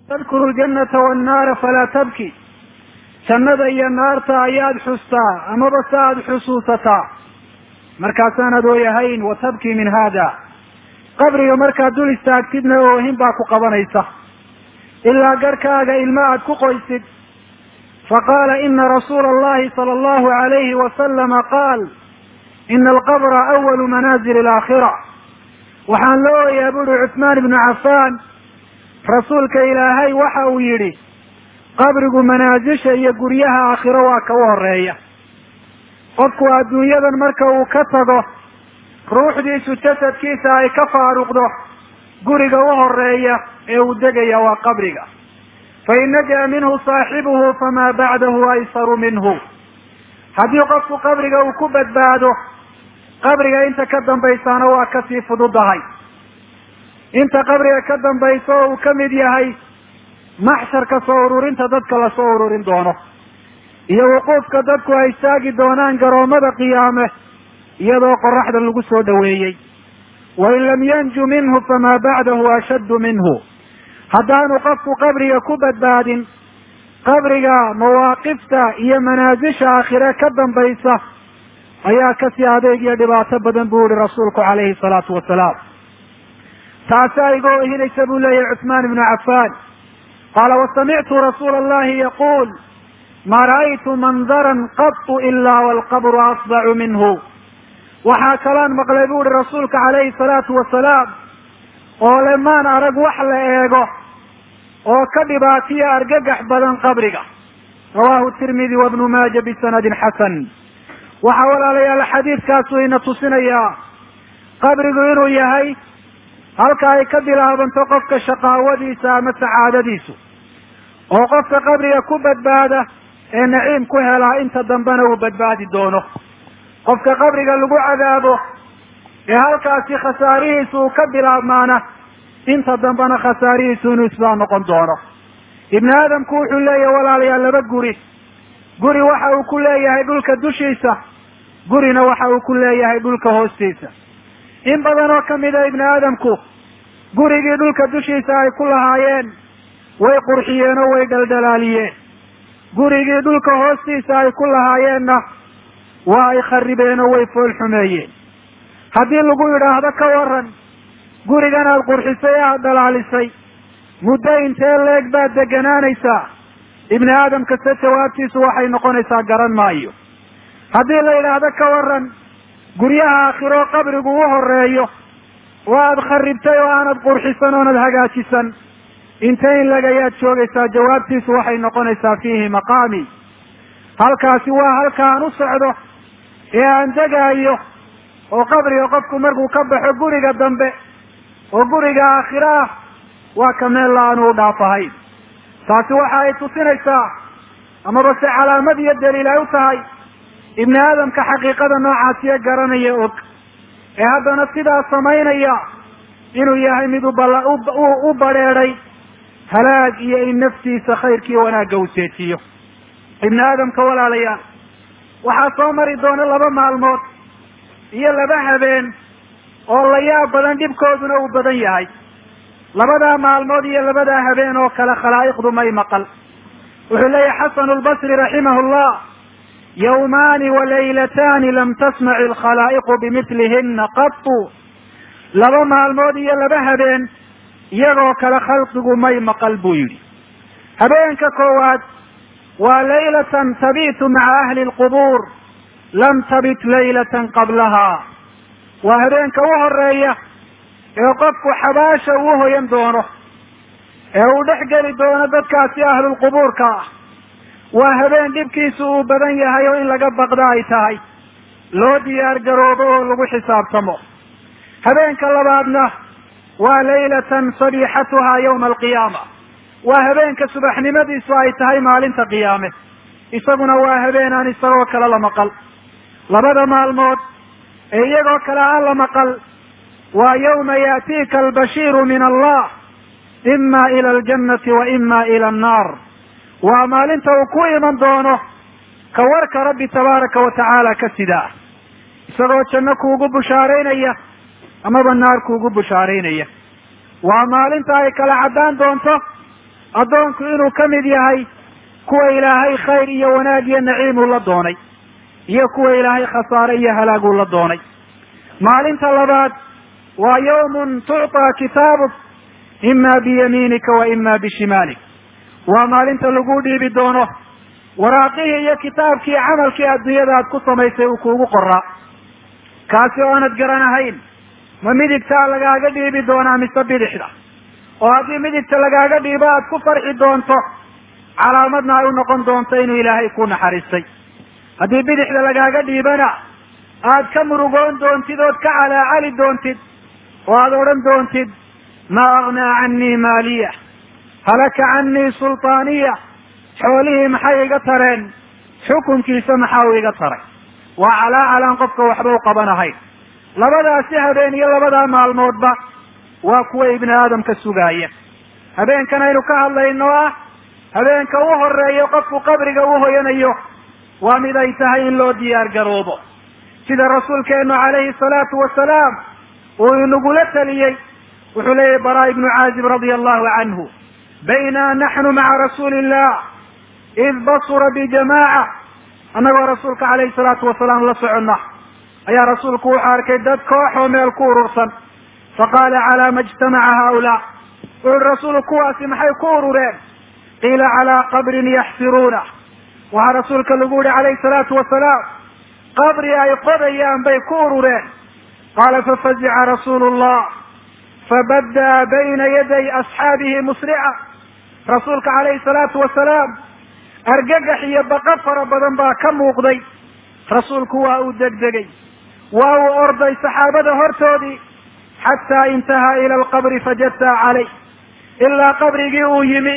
tadkuru ljannata wannaara falaa tabki jannada iyo naarta ayaad xustaa amaba se aada xusuusataa markaasaanad ooyahayn wa tabki min haada qabriga markaad dul istaagtidna oohin baa ku qabanaysa ilaa garhkaaga ilma aad ku qoysid faqaala ina rasuula allahi sala allahu alayhi wasalama qaal ina alqabra awalu manaazili alaakhira waxaan la ooyaa buuri cuثmaan ibnu cafaan rasuulka ilaahay waxa uu yidhi qabrigu manaasisha iyo guryaha aakhiro waa ka u horeeya qofku adduunyadan marka uu ka tago ruuxdiisu jasadkiisa ay ka faaruqdo guriga u horeeya ee uu degaya waa qabriga fain najaa minhu saaxibuhu famaa bacdahu aysaru minhu haddii qofku qabriga uu ku badbaado qabriga inta ka dambaysaana waa kasii fududahay inta qabriga ka dambaysa oo uu ka mid yahay maxsharka soo ururinta dadka lasoo ururin doono iyo wuquufka dadku ay istaagi doonaan garoomada qiyaame iyadoo qoraxda lagu soo dhoweeyey wain lam yanju minhu famaa bacdahu ashaddu minhu haddaanu qofku qabriga ku badbaadin qabriga mawaaqifta iyo manaasisha aakhire ka dambaysa ayaa kasii adeeg iyo dhibaato badan buu yihi rasuulku calayhi salaatu wasalaam taasaa iga ohinaysa buu leeyahay cuثmaan ibnu cafaan qaala wasamictu rasuula allahi yaquul ma ra'aytu mandaran qatu ilaa walqabru asbacu minhu waxaa kalaan maqlay bu uhi rasuulka calayhi salaatu wasalaam oo le maan arag wax la eego oo ka dhibaatiya argagax badan qabriga rawahu tirmidi wabnu maaja bisanadin xasan waxaa walaalayaal xadiidkaasu ina tusinayaa qabrigu inuu yahay halka ay ka bilaabanto qofka shaqaawadiisa ama sacaadadiisu oo qofka qabriga ku badbaada ee naciim ku helaa inta dambena uu badbaadi doono qofka qabriga lagu cadaabo ee halkaasi khasaarihiisu uu ka bilaabmaana inta dambena khasaarihiisu inuu isbaa noqon doono ibni aadamku wuxuu leeyahay walaalayaal laba guri guri waxa uu ku leeyahay dhulka dushiisa gurina waxa uu ku leeyahay dhulka hoostiisa in badan oo kamida ibni aadamku gurigii dhulka dushiisa ay ku lahaayeen way qurxiyeen oo way dhaldhalaaliyeen gurigii dhulka hoostiisa ay ku lahaayeenna waa ay kharibeen oo way fool xumeeyeen haddii lagu yidhaahdo ka waran gurigan aada qurxisay ee aada dhalaalisay muddo intee leeg baad deganaanaysaa ibni aadamka se jawaabtiisu waxay noqonaysaa garan maayo haddii la yidhaahdo ka waran guryaha aakhiro qabrigu u horeeyo oo aada kharibtay oo aanad qurxisan oonad hagaajisan intee in leg ayaad joogaysaa jawaabtiisu waxay noqonaysaa fiihi maqaami halkaasi waa halkaan u socdo ee aan degaayo oo qabriga qofku markuu ka baxo guriga dambe oo guriga aakhiro ah waa ka meel la-aanu u dhaafahayn taasi waxa ay tusinaysaa amaba se calaamad iyo daliil ay u tahay ibni aadamka xaqiiqada noocaasiyo garanaya og ee haddana sidaa samaynaya inuu yahay mid ubala u badrheeday halaag iyo in naftiisa khayrkiiyo wanaagga uu seejiyo ibni aadamka walaalayaal waxaa soo mari doona laba maalmood iyo laba habeen oo la yaab badan dhibkooduna uu badan yahay labadaa maalmood iyo labadaa habeen oo kale khalaa'iqdu may maqal wuxuu leeyahay xasanu lbasri raximahu llah yawmaani walaylataani lam tasmaci alkhalaa'iqu bimithlihinna qatu laba maalmood iyo laba habeen iyagoo kale khalqigu may maqal buu yidhi habeenka koowaad waa laylatan tabitu maca ahli lqubuur lam tabit laylatan qablaha waa habeenka u horeeya ee qofku xabaasha uu hoyan doono ee uu dhex geli doono dadkaasi ahlulqubuurka ah waa habeen dhibkiisu uu badan yahay oo in laga baqda ay tahay loo diyaar garoobo oo lagu xisaabtamo habeenka labaadna waa laylatan sabixatuhaa yawma alqiyaama waa habeenka subaxnimadiisu ay tahay maalinta qiyaame isaguna waa habeen aan isagoo kale la maqal labada maalmood ee iyagoo kale aan la maqal waa yawma yaatiika albashiiru min allah ima ila aljannati wa ima ila annaar waa maalinta uu ku iman doono ka warka rabbi tabaaraka wa tacaala ka sidaa isagoo janno kuugu bushaaraynaya amaba naar kuugu bushaaraynaya waa maalinta ay kala caddaan doonto addoonku inuu ka mid yahay kuwa ilaahay khayr iyo wanaag iyo naciim uu la doonay iyo kuwa ilaahay khasaare iyo halaag uu la doonay maalinta labaad waa yawmun tucطaa kitaabuk ima biyamiinika wa ima bishimaalik waa maalinta lagu dhiibi doono waraaqihii iyo kitaabkii camalkii adduunyada aad ku samaysay uu kuugu qoraa kaasi oo aanad garanahayn ma midigtaa lagaaga dhiibi doonaa mise bidixda oo haddii midigta lagaaga dhiibo aad ku farxi doonto calaamadna ay u noqon doonto inuu ilaahay ku naxariistay haddii bidixda lagaaga dhiibana aad ka murugoon doontid ood ka calaacali doontid oo aad odhan doontid maa agnaa canii maaliya halaka canii sultaaniya xoolihii maxay iga tareen xukunkiisa maxaa uu iga taray waa calaacalaan qofka waxba u qabanahayn labadaasi habeen iyo labadaa maalmoodba waa kuwa ibni aadamka sugaaya habeenkan aynu ka hadlayno ah habeenka u horeeyo qofku qabriga u hoyanayo waa mid ay tahay in loo diyaar garoobo sida rasuulkeenu calayhi salaatu wasalaam uu inagula taliyey wuxuu leeyahy baraa ibnu caazib radia allahu canhu bayna naxnu maca rasuuli illah id basura bijamaaca annagoo rasuulka calayhi salaatu wasalaam la soconna ayaa rasuulku wuxuu arkay dad koox oo meel ku urursan faqaala calaa ma ijtamaca haaulaa wuxuui rasuulku kuwaasi maxay ku urureen qiila calaa qabrin yaxsiruuna waxaa rasuulka lagu yihi calayhi salaatu wasalaam qabri ay qodayaan bay ku urureen qaala fafazica rasuulu llah fabaddaa bayna yaday asxaabihi musrica rasuulka calayhi salaatu wasalaam argagax iyo baqa fara badan baa ka muuqday rasuulku waa uu degdegay waa uu orday saxaabada hortoodii xataa intahaa ila alqabri fajadtaa calayh ilaa qabrigii uu yimi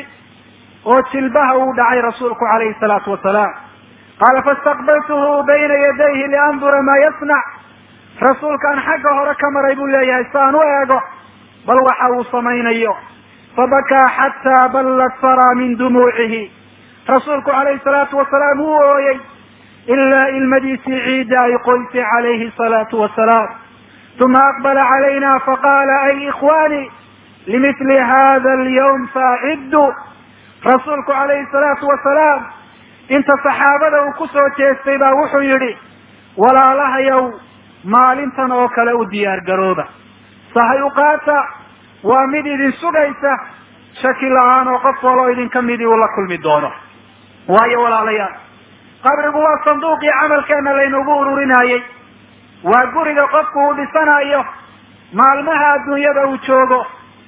oo jilbaha uu dhacay rasuulku calayhi salaatu wasalaam qaala faistaqbaltuhu bayna yadayhi liandura maa yasnac rasuulkaan xagga hore ka maray buu leeyahay si aan u eego bal waxa uu samaynayo fabakaa xataa ballat saraa min dumuucihi rasuulku calayhi salaatu wasalaam wuu ooyey ilaa ilmadiisii ciidda ay qoysay calayhi salaatu wasalaam uma aqbala calayna faqaala ay ikhwaani limithli hada alyawm faaciddu rasuulku calayhi salaatu wasalaam inta saxaabada uu ku soo jeestay baa wuxuu yidhi walaalahayow maalintan oo kale u diyaar garooba sahay u qaata waa mid idin sugaysa shaki la-aan oo qof waloo idinka midii uu la kulmi doono waayo walaalayaal qabrigu waa sanduuqii camalkeena laynagu ururinayey waa guriga qofku uu dhisanayo maalmaha adduunyada uu joogo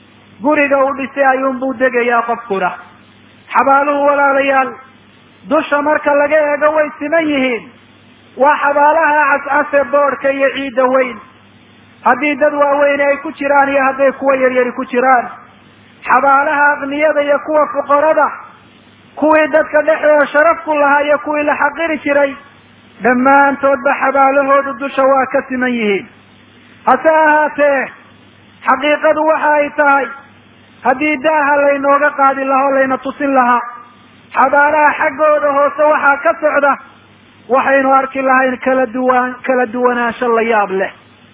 guriga uu dhisay ayuunbuu degayaa qofkuna xabaaluhu walaalayaal dusha marka laga eego way siman yihiin waa xabaalaha cascase boodhka iyo ciidda weyn haddii dad waaweyne ay ku jiraan iyo hadday kuwa yaryari ku jiraan xabaalaha aqniyada iyo kuwa fuqarada kuwii dadka dhexdooda sharaf ku lahaa iyo kuwii la xaqiri jiray dhammaantoodba xabaalahoodu dusha waa ka siman yihiin hase ahaatee xaqiiqadu waxa ay tahay haddii daaha laynooga qaadi lahaa o layna tusin lahaa xabaalaha xaggooda hoose waxaa ka socda waxaynu arki lahayn kala duwan kala duwanaansho la yaab leh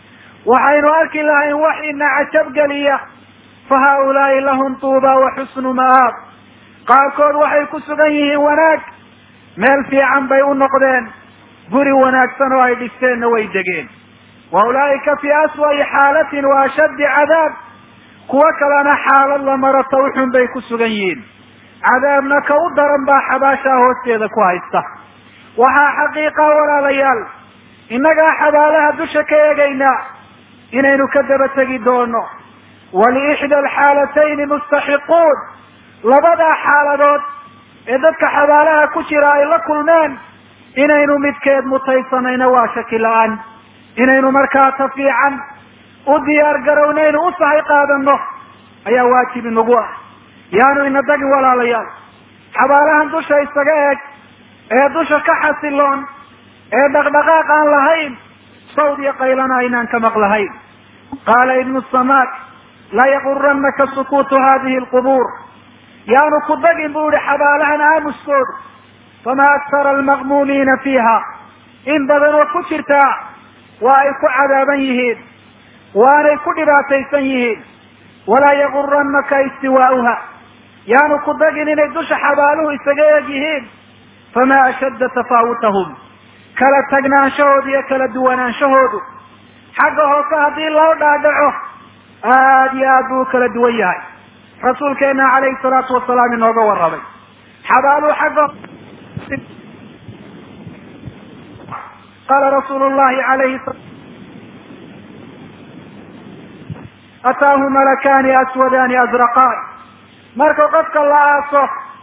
waxaynu arki lahayn wax ina cajabgeliya fa haaulaai lahum tuuba wa xusnu ma'aab qaarkood waxay ku sugan yihiin wanaag meel fiican bay u noqdeen guri wanaagsan oo ay dhisteenna way degeen wa ulaa'ika fii aswa'i xaalatin wa ashaddi cadaab kuwo kalena xaalad la maro tawxun bay ku sugan yihiin cadaabna ka u daran baa xabaashaa hoosteeda ku haysta waxaa xaqiiqa walaalayaal innagaa xabaalaha dusha ka eegaynaa inaynu ka daba tegi doono waliixda alxaalatayni mustaxiquun labadaa xaaladood ee dadka xabaalaha ku jira ay la kulmeen inaynu midkeed mutaysanayno waa shaki la-aan inaynu markaa ta fiican u diyaar garownaynu u sahay qaadano ayaa waajib inagu ah yaanu ina dagin walaalayaal xabaalahan dusha isaga eeg ee dusha ka xasiloon ee dhaqdhaqaaq aan lahayn sawd iyo qaylana aynaan ka maqlahayn qaala ibnu samaak laa yaquranaka sukuutu hadihi alqubuur yaanu ku dagin bu ihi xabaalahan aamuskoodu famaa aktara almaqmuumiina fiiha in badan oo ku jirtaa waa ay ku cadaaban yihiin waanay ku dhibaataysan yihiin walaa yaguranaka istiwaa'uha yaanu ku dagin inay dusha xabaaluhu isaga eeg yihiin famaa ashadda tafaawutahum kala tagnaanshahoodu iyo kala duwanaanshahoodu xagga hoose haddii loo dhaadhaco aada iyo aad buu u kala duwan yahay rasuulkeena calayhi salaatu wasalaam inooga warramay xabaaluhu xagga qaala rasuulu llahi alayhi ataahu malakaani aswadaani azraqaan marka qofka la aaso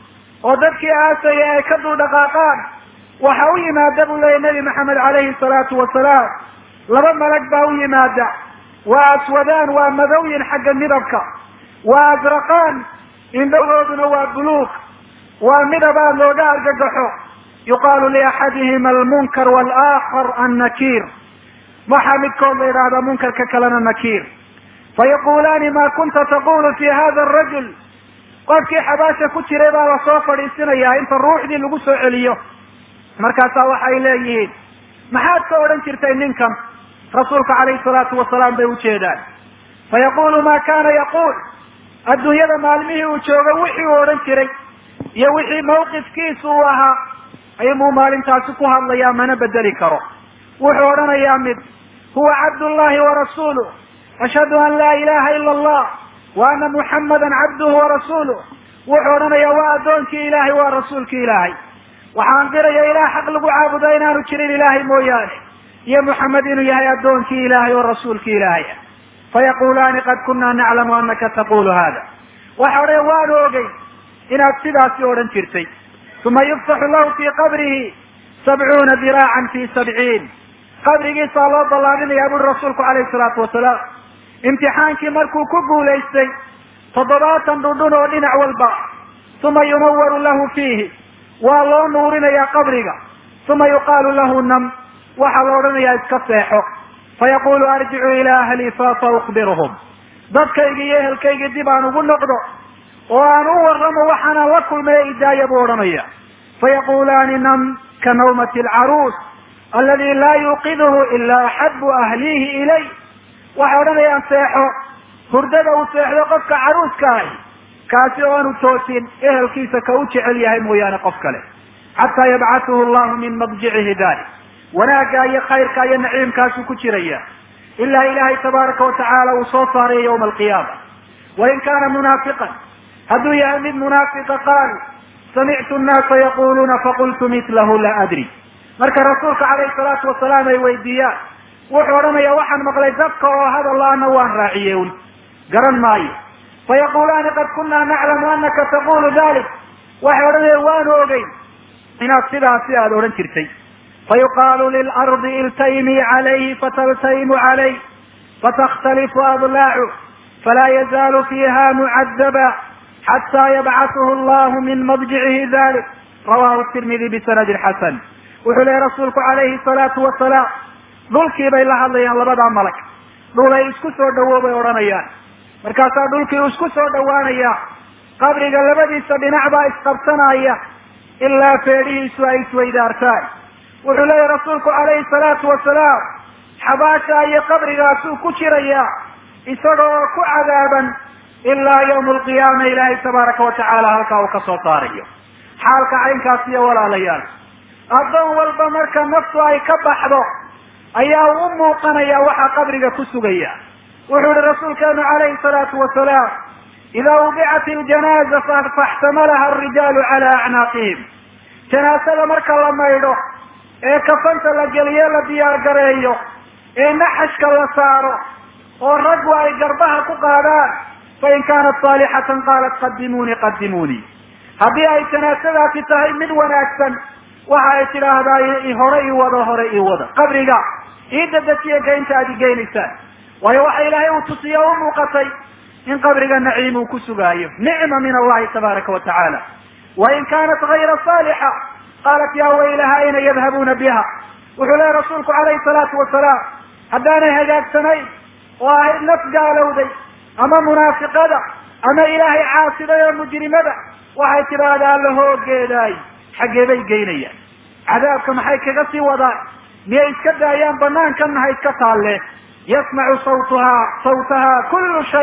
oo dadkii aasaya ay ka dul dhaqaaqaan waxa u yimaada buu leeyay nabi maxamed calayhi salaatu wasalaam laba malag baa u yimaada waa aswadaan waa madowyin xagga midabka waa azraqaan indhahooduna waa buluug waa midab aad looga argagaxo yuqaalu liaxadihima almunkar walaakar annakiir waxaa midkood la yidhaahdaa munkarka kalena nakiir fayaqulaani ma kunta taqulu fi hada arajul qofkii xabaasha ku jiray baa lasoo fadhiisinayaa inta ruuxdii lagu soo celiyo markaasaa waxay leeyihiin maxaad ka odhan jirtay ninkan rasuulka calayhi salaatu wasalaam bay ujeedaan fayaqulu ma kana yaquul adduunyada maalmihii uu joogo wixii uu odhan jiray iyo wixii mawqifkiisu uu ahaa ayuunbuu maalintaasi ku hadlayaa mana bedeli karo wuxuu odhanayaa mid huwa cabdullahi warasuuluh ashhadu an laa ilaha ila allah wa ana muxammadan cabduhu warasuuluh wuxuu odhanayaa waa addoonkii ilaahay waa rasuulkii ilaahay waxaan qiraya ilaah xaq lagu caabudo inaanu jirin ilaahay mooyaane iyo muxamed inuu yahay addoonkii ilaahay oo rasuulkii ilaahay ah fayaqulaani qad kunaa naclamu anaka taqulu hada waxa odhaya waanu ogey inaad sidaasi odhan jirtay uma yuftaxu lahu fii qabrihi sabcuuna diraacan fi sabciin qabrigiisaa loo ballaaminayaa buri rasuulku calayhi salaatu wasalaam imtixaankii markuu ku guulaystay toddobaatan dhudhun oo dhinac walba uma yunawaru lahu fiihi waa loo nuurinayaa qabriga uma yuqaalu lahu nam waxaa la odhanayaa iska seexo fayaqulu arjicu ilaa ahli fafa ukbiruhum dadkaygi iyo ehelkaygii dib aan ugu noqdo oo aan u warramo waxaanaan la kulmay idaaya buu odhanaya fayaqulaani nam ka nawmati alcaruus aladi laa yuuqiduhu ila axabu ahlihi ilay waxay odhanayaan seexo hurdada uu seexdo qofka caruuska ahi kaasi oo aanu toosin ehelkiisa ka u jecel yahay mooyaane qof kale xataa yabcatuhu llahu min madjicihi dalik wanaagga iyo khayrka iyo naciimkaasuu ku jiraya ilaa ilaahay tabaaraka watacaala uu soo saarayo yawma alqiyaama wain kaana munaafiqan hadduu yahay mid munaafiqa qaalu samictu nnaasa yaquluuna faqultu mitlahu la adri marka rasuulka calayhi salaatu wasalaam ay weydiiyaan wuxuu odhanaya waxaan maqlay dadka oo hadalaana waan raaciye un garan maayo fayaqulaani qad kunaa naclamu anaka taqulu dalik waxay odhanaya waanu ogeyn inaad sidaasi aada odhan jirtay fayuqaalu lilardi iltaymii calayhi fataltaymu calayh fatakhtalifu adlaacu falaa yazaalu fiiha mucadaba xataa yabcathu allahu min madjicihi dalik rawahu tirmidi bisanadin xasan wuxuu lehy rasuulku calayhi salaatu wasalaam dhulkii bay la hadlayaan labadaa malag dhulay isku soo dhawow bay odhanayaan markaasaa dhulkii uu isku soo dhawaanaya qabriga labadiisa dhinac baa isqabsanaya ilaa feedhihiisu ay isweydaartaan wuxuu leeyahy rasuulku calayhi salaatu wasalaam xabaasha iyo qabrigaasuu ku jirayaa isaga oo ku cadaaban ilaa yawma alqiyaama ilaahay tabaaraka watacaala halkaa uu ka soo saarayo xaalka caynkaas iyo walaalayaal addoon walba marka naftu ay ka baxdo ayaa u muuqanaya waxaa qabriga ku sugaya wuxuu yihi rasuulkeenu calayhi salaatu wasalaam idaa wudicat iljanaaza faxtamalaha alrijaalu cala acnaaqihim janaasada marka la maydho ee kafanta la geliyo la diyaar gareeyo ee naxashka la saaro oo raggu ay garbaha ku qaadaan fain kaanat saalixatan qaalat qadimuunii qadimuunii haddii ay janaasadaasi tahay mid wanaagsan waxa ay tidhaahdaa hore ii wado hore ii wada qabriga ii dadajiya gaynta aad igeynaysaan waayo waxa ilaahay uu tusiye o u muuqatay in qabriga naciim uu ku sugaayo nicma min allahi tabaaraka wa tacaala wain kaanat gayra saalixa qaalat ya waylaha ayna yadhabuuna biha wuxuu lehy rasuulku calayhi salaatu wasalaam haddaanay hagaagsanayn oo ahayd naf gaalowday ama munaafiqada ama ilaahay caasiday oo mujrimada waxay tidhaahdaa alla hoogeedaay xaggee bay geynayaan cadaabka maxay kaga sii wadaan miyay iska daayaan banaankanna ha iska taalle yasmacu sawtaha sawtaha kullu shay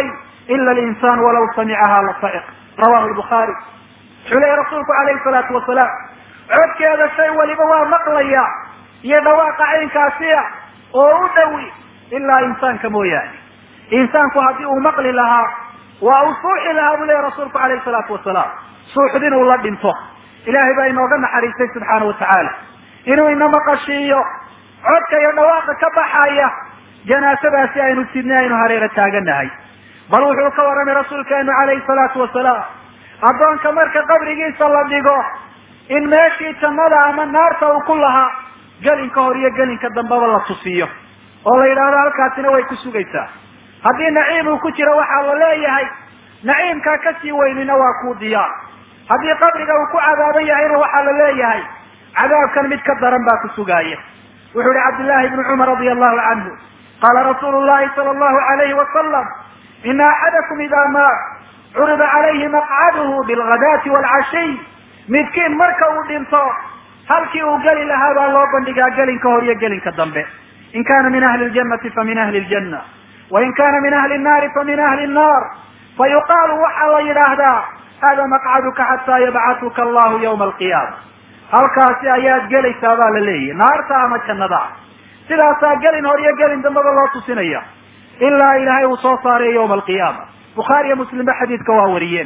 ila alinsaan walaw samicaha la sa'iq rawahu lbukhaari wuxuu leeyahy rasuulku calayhi salaatu wasalaam codkeeda shay waliba waa maqlaya iyo dhawaaqa caynkaasiya oo u dhowi ilaa insaanka mooyaane insaanku haddii uu maqli lahaa waa uu suuxi lahaa buu leeyahy rasuulku calayhi salaatu wasalaam suuxd inuu la dhinto ilaahay baa inooga naxariistay subxaana watacaala inuu ina maqashiiyo codka iyo dhawaaqa ka baxaya janaasadaasi aynu sidnay aynu hareera taaganahay bal wuxuu ka warramay rasuulkeenu calayhi salaatu wasalaam addoonka marka qabrigiisa la dhigo in meeshii jannada ama naarta uu ku lahaa gelinka hor iyo gelinka dambeba la tusiyo oo la yidhaahdo halkaasina way ku sugaysaa haddii naciim uu ku jiro waxaa la leeyahay naciimkaa kasii weynina waa kuu diyaar haddii qabriga uu ku cadaaban yahayna waxaa la leeyahay cadaabkan mid ka daran baa ku sugaaya wuxuu yihi cabdillahi bnu cumar radia allahu canhu qaala rasuulu llahi sala allahu alayhi wasalam ina axadakum ida maat curida calayhi maqcaduhu bilghadaati waalcashiy midkiin marka uu dhinto halkii uu geli lahaa baa loo bandhigaa gelinka hor iyo gelinka dambe in kana min ahli ljannati famin ahli ljanna wain kana min ahli nnaari famin ahli nnar fayuqaalu waxaa la yidhaahdaa hada maqcaduka xataa yabcatuka allahu yawma alqiyaama halkaasi ayaad gelaysaa baa la leeyahy naarta ama jannada sidaasaa gelin hor iyo gelin dambeba loo tusinaya ilaa ilaahay uu soo saarayo yawma alqiyaama bukhaari iyo muslimba xadiidka waa wariyeen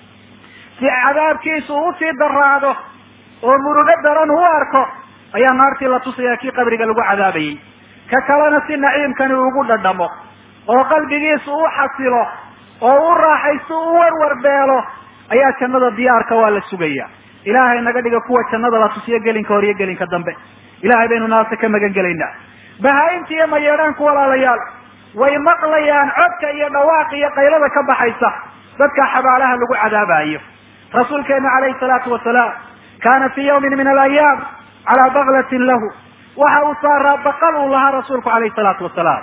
si cadaabkiisu usii daraado oo murugo daran u arko ayaa naartii la tusaya kii qabriga lagu cadaabayey ka kalena si naciimkani ugu dhadhamo oo qalbigiisu u xasilo oo u raaxaysto u warwarbeelo ayaa jannada diyaarka waa la sugaya ilaahay naga dhiga kuwa jannada la tusiyo gelinka hor iyo gelinka dambe ilahay baynu naarta ka magan gelaynaa bahaa-inta iyo mayeedhaanku walaalayaal way maqlayaan codka iyo dhawaaq iyo qaylada ka baxaysa dadka xabaalaha lagu cadaabayo rasuulkeenu calayhi salaatu wasalaam kana fi yawmin min alayaam calaa baklatin lahu waxa uu saaraa baqal uu lahaa rasuulku calayhi salaatu wasalaam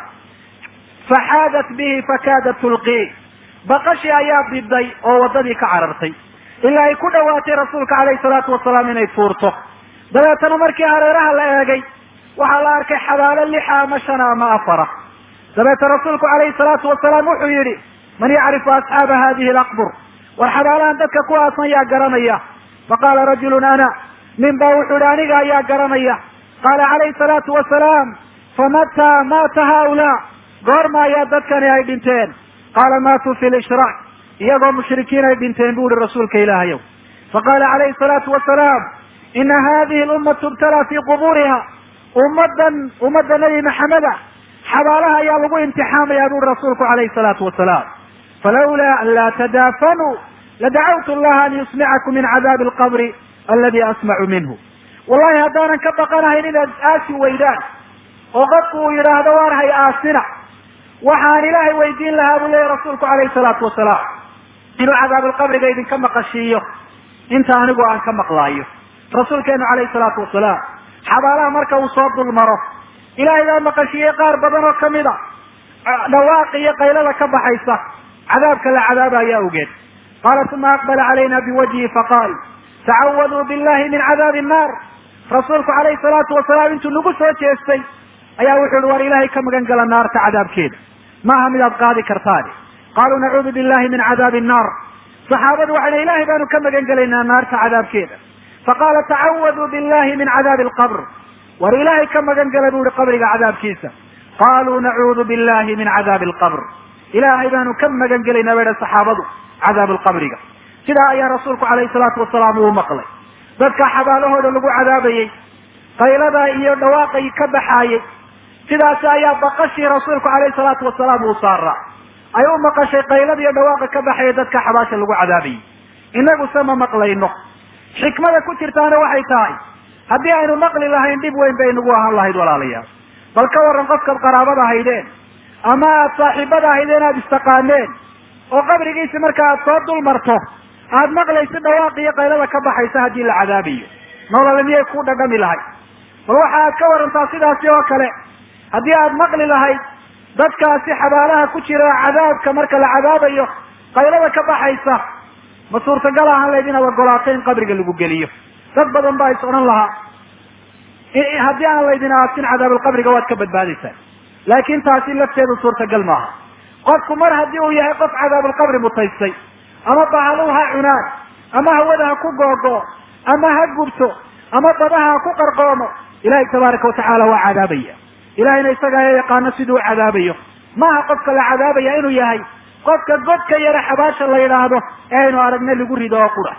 faxaadat bihi fakaadat tulqii baqashii ayaa biday oo waddadii ka carartay ilaa ay ku dhawaatay rasuulka calayhi salaatu wasalaam inay tuurto dabeetana markii hareeraha la eegay waxaa la arkay xabaalo lixa ama shana ama afara dabeeta rasuulku calayhi salaatu wasalaam wuxuu yidhi man yacrifu asxaaba hadihi alaqbur war xabaalahan dadka ku aasan yaa garanaya faqaala rajulun ana nin baa wuxuu yihi aniga ayaa garanaya qaala calayhi salaatu wasalaam famataa maata haulaa goorma ayaa dadkani ay dhinteen qaala maatuu fi lishraak iyagoo mushrikiin ay dhinteen bu uhi rasuulka ilaahayow faqaala calayhi salaatu wasalaam ina hadihi lummatu ibtalaa fii quburiha ummadan ummadda nebi maxameda xabaalaha ayaa lagu imtixaamaya buuri rasuulku calayhi salaatu wasalaam falawlaa an laa tadaafanuu ladacawtu allaha an yusmicakum min cadaabi alqabri aladi asmacu minhu wallahi haddaanan ka baqanahayn inaad aasi weydaan oo qofku uu yidhaahdo waar hay aasina waxaan ilaahay weydiin lahaa buu leeyahy rasuulku calayhi salaatu wasalaam inuu cadaabalqabriga idinka maqashiiyo inta anigu aan ka maqlaayo rasuulkeenu calayhi salaatu wasalaam xabaalaha marka uu soo dul maro ilaahay baa maqashiiyey qaar badan oo kamid a dhawaaqi iyo qaylada ka baxaysa cadaabka la cadaabaya awgeed qaala uma aqbala calayna biwajhi faqaal tacawaduu billahi min cadaabi nnaar rasuulku calayhi salaatu wasalaam intuu nagu soo jeestay ayaa wuxuu ihi war ilaahay ka magan gala naarta cadaabkeeda maaha midaad qaadi kartaani qaaluu nacuudu billahi min cadaabi nnaar saxaabadu waxayna ilahay baanu ka magan gelaynaa naarta cadaabkeeda faqaala tacawaduu billahi min cadaabi alqabr war ilaahay ka magan gala bu ihi qabriga cadaabkiisa qaluu nacuudu billahi min cadaabi alqabr ilaahay baanu ka magan gelaynaa bay saxaabadu cadaab alqabriga sidaa ayaa rasuulku calayhi salaatu wasalaam uu maqlay dadka xabaalahooda lagu cadaabayey qaylada iyo dhawaaqay ka baxaayey sidaasi ayaa baqashii rasuulku calayhi salaatu wasalaam uu saaraa ay u maqashay qaylada iyo dhawaaqa ka baxaya dadka xabaasha lagu cadaabayey inagu se ma maqlayno xikmada ku jirtaana waxay tahay haddii aynu maqli lahayn dhib weyn bay nagu ahaan lahayd walaalayaal bal ka waran qofkaad qaraabada haydeen ama aad saaxiibada ahaydeen aada istaqaaneen oo qabrigiisi marka aad soo dul marto aad maqlayso dhawaaq iyo qaylada ka baxaysa haddii la cadaabayo nolole miyay ku dhadhami lahayd bal waxa aad ka warantaa sidaasi oo kale haddii aad maqli lahayd dadkaasi xabaalaha ku jira cadaabka marka la cadaabayo qaylada ka baxaysa ma suurtagal ahaan layd inaad ogolaato in qabriga lagu geliyo dad badan baa is odhan lahaa haddii aan laydin aasin cadaabalqabriga waad ka badbaadaysaa laakin taasi lafteedu suurtagal maaha qofku mar haddii uu yahay qof cadaabulqabri mutaystay ama bahaluhu ha cunaan ama hawada ha ku googo ama ha gubto ama dabaha ha ku qarqoomo ilahay tabaaraka watacaala waa cadaabaya ilahayna isaga ayaa yaqaano siduu u cadaabayo maaha qofka la cadaabaya inuu yahay qofka godka yara xabaasha la yidhaahdo ee aynu aragna lagu rido oo qura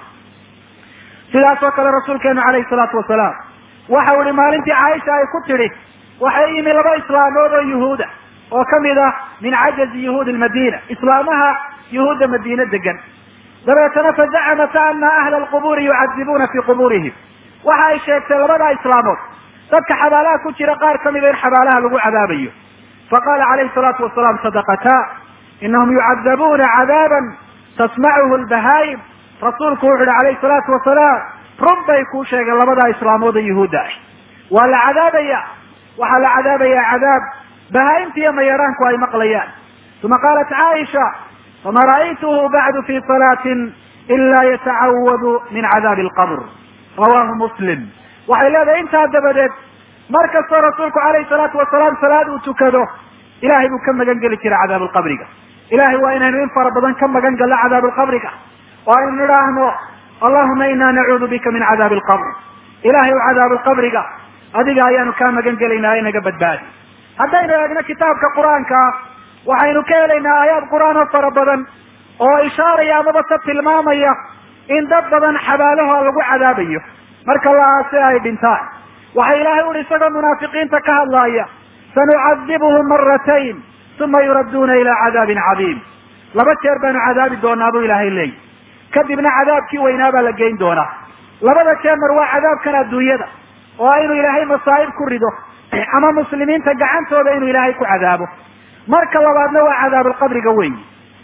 sidaas oo kale rasuulkeenu calayhi salaatu wasalaam waxau ihi maalintii caaisha ay ku tidhi waxay yimi laba islaamood oo yuhuuda oo kamid ah min cajazi yuhuudi lmadiina islaamaha yuhuudda madiine degan dabeetana fazacamata ana ahla alqubuuri yucadibuuna fii qubuurihim waxa ay sheegtay labadaa islaamood dadka xabaalaha ku jira qaar kamida in xabaalaha lagu cadaabayo faqala calayhi salaatu wasalaam sadaqata inahum yucadabuuna cadaaban tasmacuhu lbahaayim rasuulku wuxu uhi calayhi salaatu wasalaam run bay kuu sheegeen labadaa islaamood oo yuhuudda ah waa la cadaabaya waxaa la cadaabayaa cadaab bahaa-imta iyo mayaraanku ay maqlayaan uma qaalat caaisha fama ra'aytuhu bacdu fi salaatin ila yatacawadu min cadaabi alqabr rawahu muslim waxay leedahay intaa dabadeed mar kastoo rasuulku calayhi salaatu wasalaam salaad uu tukado ilahay buu ka magan geli jiray cadaab alqabriga ilahay waa inaynu in fara badan ka magan galno cadaab alqabriga oo aynu nidhaahno allahuma ina nacuudu bika min cadaabi alqabr ilahay u cadaab alqabriga adiga ayaanu kaa magan gelaynaa inaga badbaadi haddaynu eegno kitaabka qur-aanka waxaynu ka helaynaa aayaad qur-aan oo fara badan oo ishaaraya amaba se tilmaamaya in dad badan xabaalaha lagu cadaabayo marka la aase ay dhintaan waxa ilaahay uhi isagoo munaafiqiinta ka hadlaaya sanucadibuhum maratayn uma yuradduuna ilaa cadaabin cadiim laba jeer baanu cadaabi doonaa buu ilaahay leeyi kadibna cadaabkii weynaa baa la geyn doonaa labada jeer mar waa cadaabkan adduunyada oo inuu ilaahay masaa'ib ku rido ama muslimiinta gacantooda inuu ilaahay ku cadaabo marka labaadna waa cadaabulqabriga weyi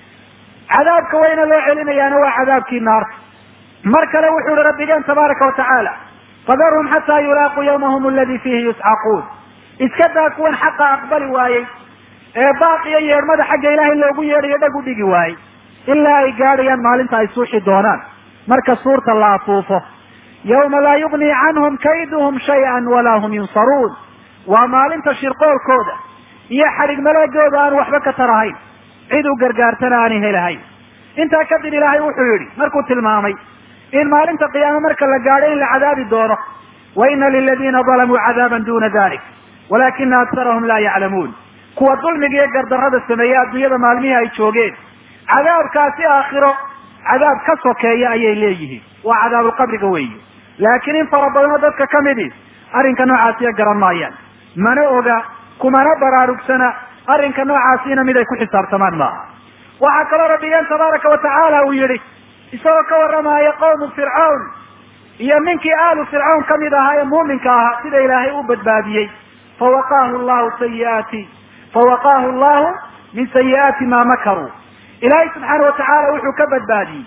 cadaabka weyna loo celinayaana waa cadaabkii naarta mar kale wuxuu ihi rabbigeen tabaaraka watacaala fadarhum xataa yulaaquu yawmahum aladi fiihi yuscaquun iska daa kuwan xaqa aqbali waayey ee baaqiyo yeedhmada xagga ilaahay loogu yeedhayo dhag u dhigi waayey ilaa ay gaadhayaan maalinta ay suuxi doonaan marka suurta la afuufo yawma laa yugnii canhum kayduhum shay-an walaa hum yunsaruun waa maalinta shirqoolkooda iyo xadhig maleegooda aan waxba ka tarahayn cid u gargaartana aanay helahayn intaa kadib ilaahay wuxuu yidhi markuu tilmaamay in maalinta qiyaame marka la gaadho in la cadaabi doono wa ina liladiina dalamuu cadaaban duna dalik walakina aksarahum laa yaclamuun kuwa dulmiga iyo gardarrada sameeye adduunyada maalmihii ay joogeen cadaabkaasi aakhiro cadaab ka sokeeya ayay leeyihiin waa cadaabulqabriga weyi laakiin in fara badanoo dadka ka midi arrinka noocaasiya garan maayaan mana oga kumana baraarugsana arrinka noocaasina mid ay ku xisaabtamaan maaha waxaa kaloo rabbigeen tabaaraka watacaala uu yidhi isagoo ka warramaya qawmu fircawn iyo ninkii aalu fircawn kamid ahaa ee muuminka ahaa sida ilaahay u badbaadiyey fawaqaahu llahu sayiaati fawaqaahu llahu min sayi'aati ma makaruu ilaahay subxaana watacaala wuxuu ka badbaadiyey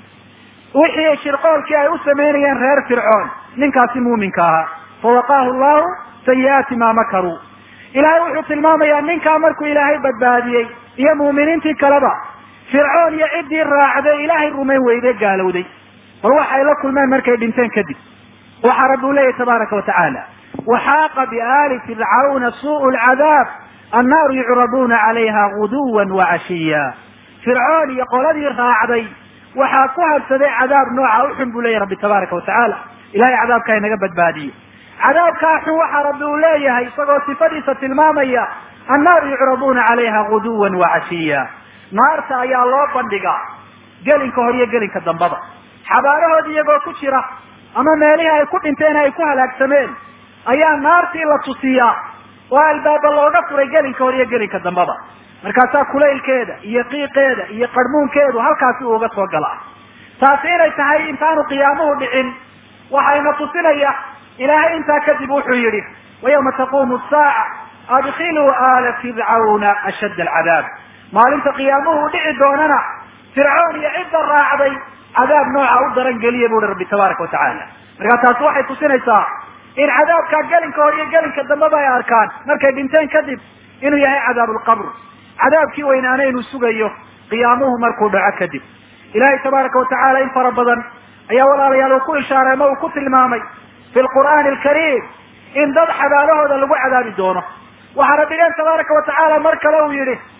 wixii shirqoolkii ay u samaynayeen reer fircoon ninkaasi muuminka ahaa fawaqaahu llahu sayi'aati ma makaruu ilaahay wuxuu tilmaamayaa ninkaa markuu ilaahay badbaadiyey iyo muuminiintii kaleba fircoon iyo ciddii raacday ilaahay rumayn weyde gaalowday bal waxay la kulmeen markay dhinteen kadib waxaa rabbi u leeyahy tabaaraka watacaala waxaaqa biaali fircawna suu'u lcadaab annaaru yucraduuna calayha guduwan wacashiya fircoon iyo qoladii raacday waxaa ku habsaday cadaab nooca uxun buu leeyahy rabbi tabaaraka watacaala ilahay cadaabkaa inaga badbaadiye cadaabkaa xun waxaa rabbi uu leeyahay isagoo sifadiisa tilmaamaya annaaru yucraduuna calayha guduwan wacashiya naarta ayaa loo bandhigaa gelinka hor iyo gelinka dambaba xabaalahoodi iyagoo ku jira ama meelihii ay ku dhinteen ay ku halaagsameen ayaa naartii la tusiyaa oo albaaba looga furay gelinka hor iyo gelinka dambaba markaasaa kulaylkeeda iyo qiiqeeda iyo qarhmuunkeedu halkaasi uuga soo galaa taasi inay tahay intaanu qiyaamuhu dhicin waxayna tusinaya ilaahay intaa kadib wuxuu yidhi wayawma taquumu saaca adkhiluu aala fircawna ashadda alcadaab maalinta qiyaamuhu u dhici doonana fircoon iyo cidda raacday cadaab nooca u daran geliya bu uhi rabbi tabaaraka watacaala markaa taasi waxay tusinaysaa in cadaabkaa gelinka hor iyo gelinka dambeba ay arkaan markay dhinteen kadib inuu yahay cadaabulqabr cadaabkii weynaana inuu sugayo qiyaamuhu markuu dhaco kadib ilahay tabaaraka watacaala in fara badan ayaa walaalayaal uu ku ishaaray ama uu ku tilmaamay fi lqur'aani alkariim in dad xabaalahooda lagu cadaabi doono waxaa rabbigeen tabaaraka watacaala mar kale uu yihi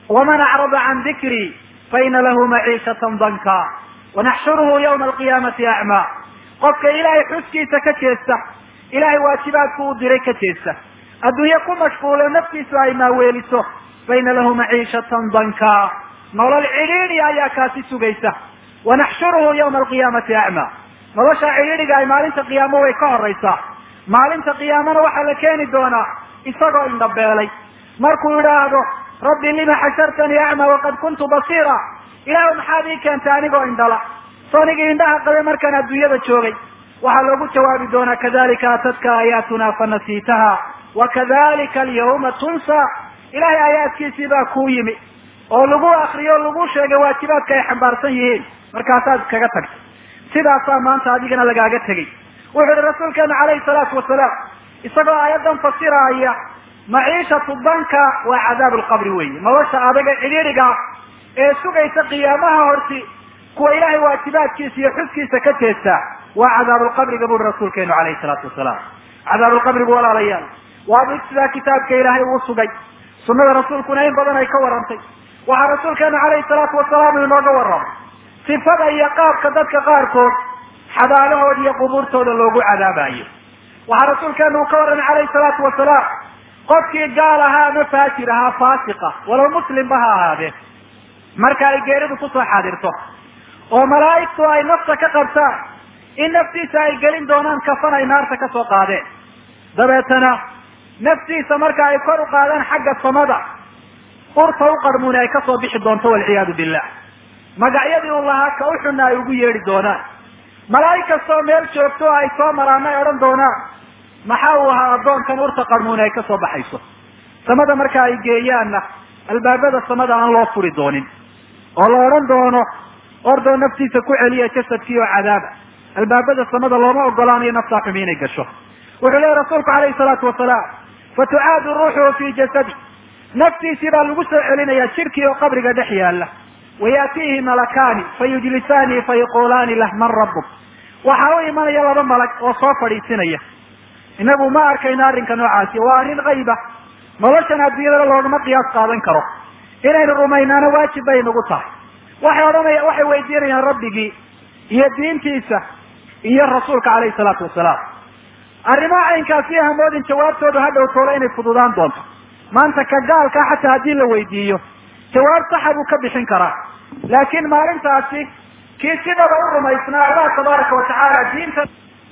waman acrada can dikrii faina lahu maciishatan danka wanaxshuruhu yawma alqiyaamati acmaa qofka ilaahay xuskiisa ka jeesta ilahay waajibaadku u diray ka jeesta adduunye ku mashquulo naftiisu ay maaweeliso faina lahu maciishatan danka nolol cidhiidhi ayaa kaasi sugaysa wanaxshuruhu yawma alqiyaamati acmaa nolosha cidhiidhiga ay maalinta qiyaamo way ka horaysaa maalinta qiyaamana waxaa la keeni doonaa isagoo indhabeelay markuu idhaahdo rabbi lima xashartanii acmaa waqad kuntu basiira ilaahu maxaad ii keentay anigoo indhala soonigii indhaha qabe markaan adduunyada joogay waxaa loogu jawaabi doonaa kadalika atadka aayaatuna fanasiitaha wakadalika alyawma tunsa ilahay aayaadkiisii baa kuu yimi oo lagu akriyo o lagu sheegay waajibaadka ay xambaarsan yihiin markaasaad iskaga tagtay sidaasaa maanta adigana lagaaga tegay wuxuu yihi rasuulkeenu calayhi salaatu wasalaam isagoo aayaddan fasiraaya maciishatu danka waa cadaab lqabri weeye nolosha adaga cidhiidhiga ee sugaysa qiyaamaha horti kuwa ilahay waajibaadkiisa iyo xuskiisa ka jeesta waa cadaabulqabriga buri rasuulkeenu calayhi salaatu wasalaam cadaabulqabrigu walaalayaal waa mid sidaa kitaabka ilaahay uu sugay sunada rasuulkuna in badan ay ka warantay waxaa rasuulkeenu calayhi salaatu wasalaam uu inooga warramay sifada iyo qaabka dadka qaarkood xabaalahooda iyo qubuurtooda loogu cadaabayo waxaa rasuulkeenu uu ka warramay calayhi salaatu wasalaam qofkii gaal ahaa ama faajir ahaa faasiqa walow muslimba ha ahaadee marka ay geeridu kusoo xaadirto oo malaa'igtu ay nafta ka qabtaan in naftiisa ay gelin doonaan kafan ay naarta ka soo qaadeen dabeetana naftiisa marka ay kor u qaadaan xagga samada urta u qarmuuni ay kasoo bixi doonto walciyaadu billah magacyadii uu lahaa ka u xunna ay ugu yeedhi doonaan malaa'ig kastoo meel joogto oo ay soo maraana ay odhan doonaan maxaa uu ahaa addoonkan urta qarmuuni ay kasoo baxayso samada marka ay geeyaanna albaabada samada aan loo furi doonin oo la odhan doono ordoo naftiisa ku celiya jasadkii oo cadaaba albaabada samada looma ogolaanayo naftaa xumi inay gasho wuxuu leeyahy rasuulku calayhi salaatu wasalaam fatucaadu ruuxuhu fi jasadi naftiisii baa lagu soo celinayaa jidhkii oo qabriga dhex yaala wayaatiihi malakaani fayujlisaanii fayaquulaani lah man rabbuk waxaa u imanaya laba malag oo soo fadhiisinaya inagu ma arkayno arrinka noocaasi waa arrin qayba noloshan adduunyadana loogama qiyaas qaadan karo inaynu rumaynaano waajib bay nagu tahay waxay odhanaya waxay weydiinayaan rabbigii iyo diintiisa iyo rasuulka calayhi salaatu wasalaam arrimaha caynkaasi hamoodin jawaabtoodu ha dhowtoola inay fududaan doonto maanta ka gaalkaa xataa haddii la weydiiyo jawaab saxa buu ka bixin karaa laakiin maalintaasi kii sidaba u rumaysnaa allah tabaaraka watacaala diinta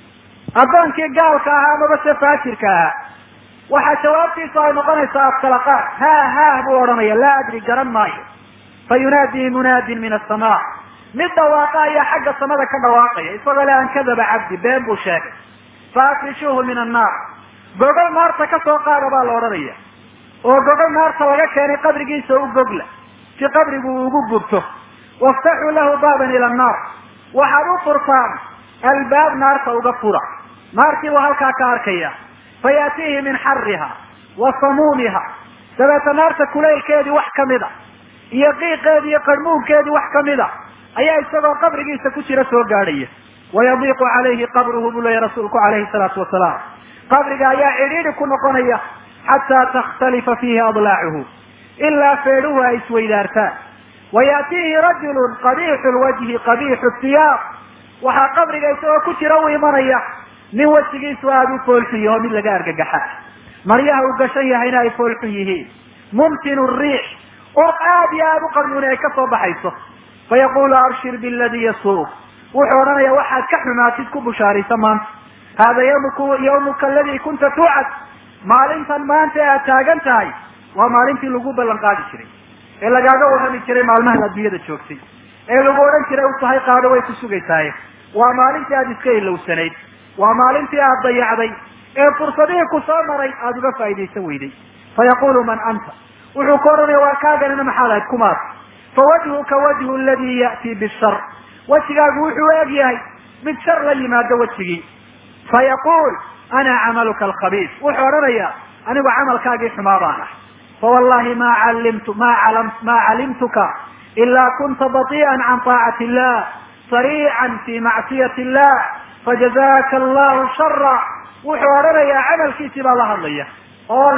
addoonkii gaalka ahaa amaba se faajirka ahaa waxaa jawaabtiisa ay noqonaysaa afkalaqaad ha ha buu odhanaya laa adri garan maayo fa yunaadii munaadin min asamaa mid dhawaaqa ayaa xagga samada ka dhawaaqaya isagoo le an kadaba cabdi been buu sheegay fa afrishuuhu min annaar gogol naarta ka soo qaada baa la odhanaya oo gogol naarta laga keenay qabrigiisa u gogla si qabrigu uu ugu gubto waftaxuu lahu baaban ila annaar waxaad u furtaan albaab naarta uga fura naartii buu halkaa ka arkaya fayaatiihi min xariha wa samuumiha dabeeta naarta kulaylkeedii wax kamida iyo qiiqeedii iyo qarmuunkeedii wax kamida ayaa isagoo qabrigiisa ku jira soo gaadhaya wayadiiqu calayhi qabruhu buu leeyahy rasuulku calayhi salaatu wasalaam qabriga ayaa cidhiidhi ku noqonaya xataa takhtalifa fiihi adlaacuhu ilaa feedhuhu ay isweydaartaan wayaatiihi rajulun qabiixu lwajhi qabiixu thiyaab waxaa qabriga isagoo ku jira u imanaya nin wejigiisu aada u foolxun yaho mid laga argagaxa maryaha uu gashan yahayna ay foolxun yihiin mumtinu riix ur aada iyo aada u qarmuuni ay ka soo baxayso fayaqulu abshir biladii yasuuq wuxuu odhanaya waxaad ka xumaatid ku bushaaraysa maanta hada ymku yawmuka aladii kunta tuucad maalintan maanta ee aad taagan tahay waa maalintii lagu ballan qaadi jiray ee lagaaga warrami jiray maalmahan adduunyada joogtay ee lagu odhan jiray u tahay qaado way ku sugaysaaye waa maalintii aada iska ilowsanayd waa maalintii aada dayacday ee fursadihii ku soo maray aada uga faaidaysan weyday fayaqulu man anta wuxuu ka odhanaya waa kaaganina maxaad ahayd kumaas fawajhuka wajhu ladii ya'tii bishar wejigaagu wuxuu eg yahay mid shar la yimaado wejigii fayaquul ana camaluka alkhabiis wuxuu odhanayaa anigu camalkaagii xumaa baan ah fawallahi ma calimtu ma calam ma calimtuka ilaa kunta bati'an can taacati illah sariican fi macsiyati illah fajazaka allahu shara wuxuu odhanayaa camalkiisii baa la hadlaya oo leh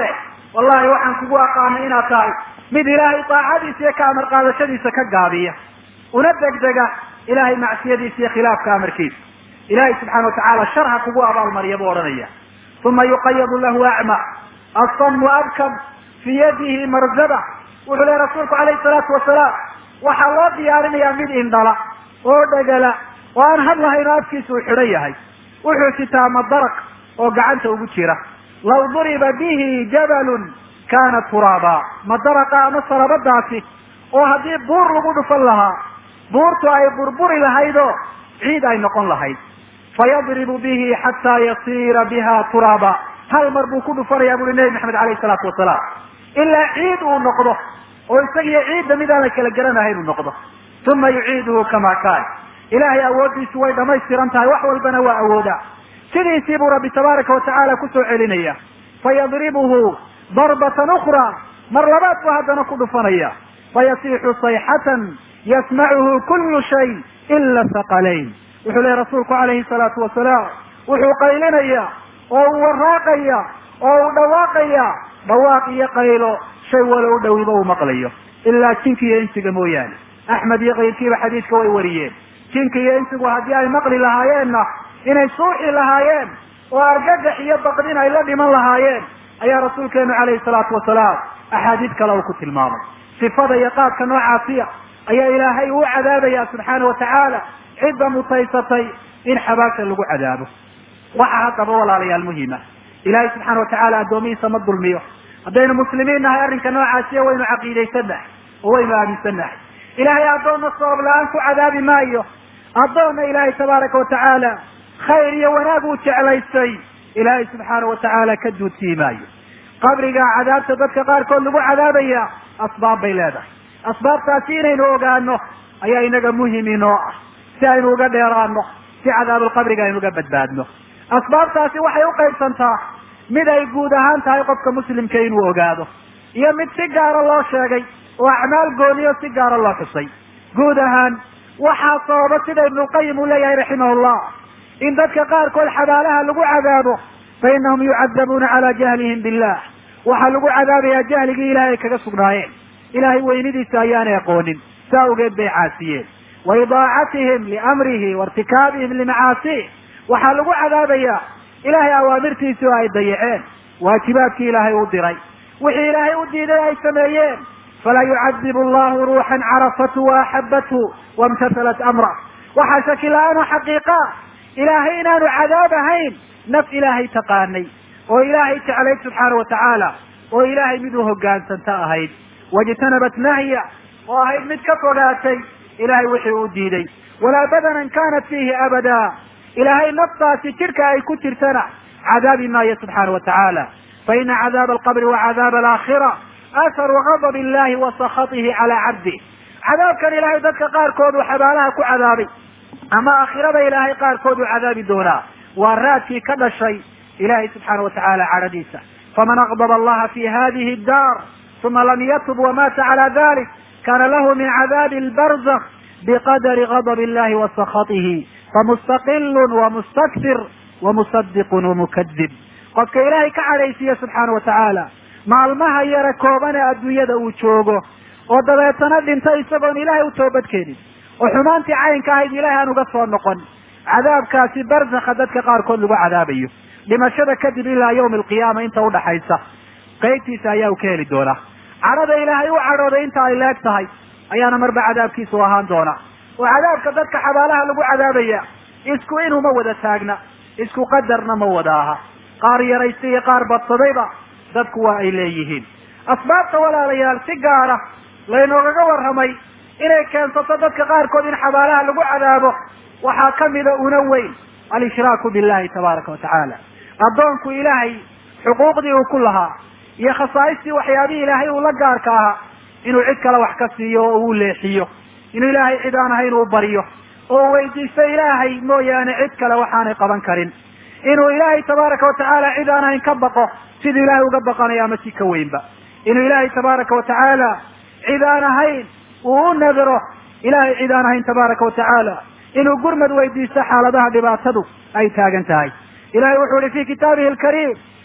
wallahi waxaan kugu aqaanay inaad tahay mid ilaahay daacadiisa iyo ka amar qaadashadiisa ka gaabiya una degdega ilahay macsiyadiisa iyo khilaafka amarkiisa ilahay subxaana watacaala shar ha kugu abaalmariya buu odhanaya uma yuqayadu lahu acma asamu abkam fii yadihi marzaba wuxuu lehy rasuulku calayhi salaatu wasalaam waxaa loo diyaarinayaa mid indhala oo dhegala oo aan hadlahayn oo afkiisa uu xidhan yahay wuxuu sitaa madaraq oo gacanta ugu jira law duriba bihi jabalun kana turaaba madaraqa ama salabadaasi oo haddii buur lagu dhufan lahaa buurtu ay burburi lahaydoo ciid ay noqon lahayd fayadribu bihi xataa yasiira biha turaaba hal mar buu ku dhufanayaa buui nebi maxamed alayhi salaatu wasalaam ilaa ciid uu noqdo oo isagiyo ciidda mid aan la kala garanahayn uu noqdo uma yuciiduhu kama kaan ilahay awooddiisu way dhamaystiran tahay wax walbana waa awoodaa sidiisii buu rabbi tabaaraka watacaala kusoo celinaya fayadribuhu darbatan ukra mar labaad buu haddana ku dhufanaya fayasixu sayxatan yasmacuhu kullu shay ila thaqalayn wuxuu lehy rasuulku calayhi salaatu wasalaam wuxuu qaylinaya oo uu waraaqaya oo uu dhawaaqaya dhawaaq iyo qaylo shay walo u dhowiba uu maqlayo ilaa jinka iyo insiga mooyaane axmed iyo kayrkiiba xadiidka way wariyeen jinka iyo insigu haddii ay maqli lahaayeenna inay suuxi lahaayeen oo argagax iyo baqdin ay la dhiman lahaayeen ayaa rasuulkeenu calayhi salaatu wasalaam axaadiid kale uu ku tilmaamay sifada iyo qaabka noocaasiya ayaa ilaahay uu cadaabaya subxaana watacaala cidda mutaysatay in xabaasha lagu cadaabo waxa haddaba walaalayaal muhima ilaahay subxaana watacaala addoomihiisa ma dulmiyo haddaynu muslimiin nahay arrinka noocaasiya waynu caqiidaysannahay oo waynu aaminsannahay ilaahay addoonna sabab la-aan ku cadaabi maayo addoonna ilaahay tabaaraka watacaala khayr iyo wanaag uu jeclaystay ilaahay subxaana watacaala ka duudsii maayo qabriga cadaabta dadka qaarkood lagu cadaabaya asbaab bay leedahay asbaabtaasi inaynu ogaano ayaa inaga muhim inoo ah si aynu uga dheeraano si cadaabulqabriga aynu uga badbaadno asbaabtaasi waxay u qaybsantaa mid ay guud ahaan tahay qofka muslimka inuu ogaado iyo mid si gaara loo sheegay oo acmaal gooniyo si gaara loo xusay guud ahaan waxaa sababa sida ibnulqayim uu leeyahay raximahullah in dadka qaarkood xabaalaha lagu cadaabo fa inahum yucadabuuna calaa jahlihim billah waxaa lagu cadaabayaa jahligii ilahay ay kaga sugnaayeen ilahay weynidiisa ayaanay aqoonin saa awgeed bay caasiyeen wa idaacatihim liamrihi wa irtikaabihim limacaasih waxaa lagu cadaabayaa ilahay awaamirtiisii oo ay dayaceen waajibaadkii ilaahay u diray wixii ilaahay u diiday ay sameeyeen falaa yucadibu allahu ruuxan carafathu wa axabathu waimtathalat amrah waxaa shaki la-aanu xaqiiqa ilaahay inaanu cadaab ahayn naf ilaahay taqaanay oo ilaahay jeclayd subxaana watacaala oo ilaahay mid u hogaansanta ahayd wajtanabat nahya oo ahayd mid ka fogaatay ilahay wixii uu diiday walaa badanan kanat fiihi abada ilaahay naftaasi jidhka ay ku jirtana cadaabi maayo subxaana watacaala faina cadaaba alqabri wa cadaaba alaakhira atharu gadab illahi wa sakatihi calaa cabdih cadaabkan ilaahay dadka qaarkood uu xabaalaha ku cadaabay ama aakhirada ilaahay qaarkood uu cadaabi doonaa waa raadkii ka dhashay ilahay subxaana watacaala cadhadiisa faman aqdaba allaha fi hadihi daar uma lam yatub wamata cala dalik kana lahu min cadaabi albarzakh biqadari gadab illahi wa sakatihi famustaqilun wamustakfir wamusadiqun wamukadib qofka ilaahay ka cadhaysiiya subxaana watacaala maalmaha yare koobane adduunyada uu joogo oo dabeetana dhinta isagoon ilaahay u toobadkeenin oo xumaantii caynka ahayd ilahay aan uga soo noqon cadaabkaasi barzakha dadka qaarkood lagu cadaabayo dhimashada kadib ilaa yawmi alqiyaama inta udhaxaysa qaybtiisa ayaa u ka heli doonaa cadhada ilaahay u cadhooday inta ay leeg tahay ayaana marba cadaabkiisu ahaan doona oo cadaabka dadka xabaalaha lagu cadaabaya isku inuma wada taagna isku qadarna ma wada aha qaar yaraysta iyo qaar badsadayba dadku waa ay leeyihiin asbaabta walaalayaal si gaara laynoogaga warramay inay keensato dadka qaarkood in xabaalaha lagu cadaabo waxaa kamida una weyn alishraaku billahi tabaaraka watacaala addoonku ilaahay xuquuqdii uu ku lahaa iyo khasaaistii waxyaabihii ilaahay uu la gaarka ahaa inuu cid kale wax ka siiyo oo uu leexiyo inuu ilaahay cid aan ahayn uu baryo oo u weydiisto ilaahay mooyaane cid kale waxaanay qaban karin inuu ilaahay tabaaraka watacaala cid aan ahayn ka baqo siduu ilaahay uga baqanayo ama si ka weynba inuu ilaahay tabaaraka watacaala cid aan ahayn uu u nadiro ilaahay cid aan ahayn tabaaraka watacaala inuu gurmad weydiisto xaaladaha dhibaatadu ay taagan tahay ilahay wuxuu ihi fi kitaabihi alkariim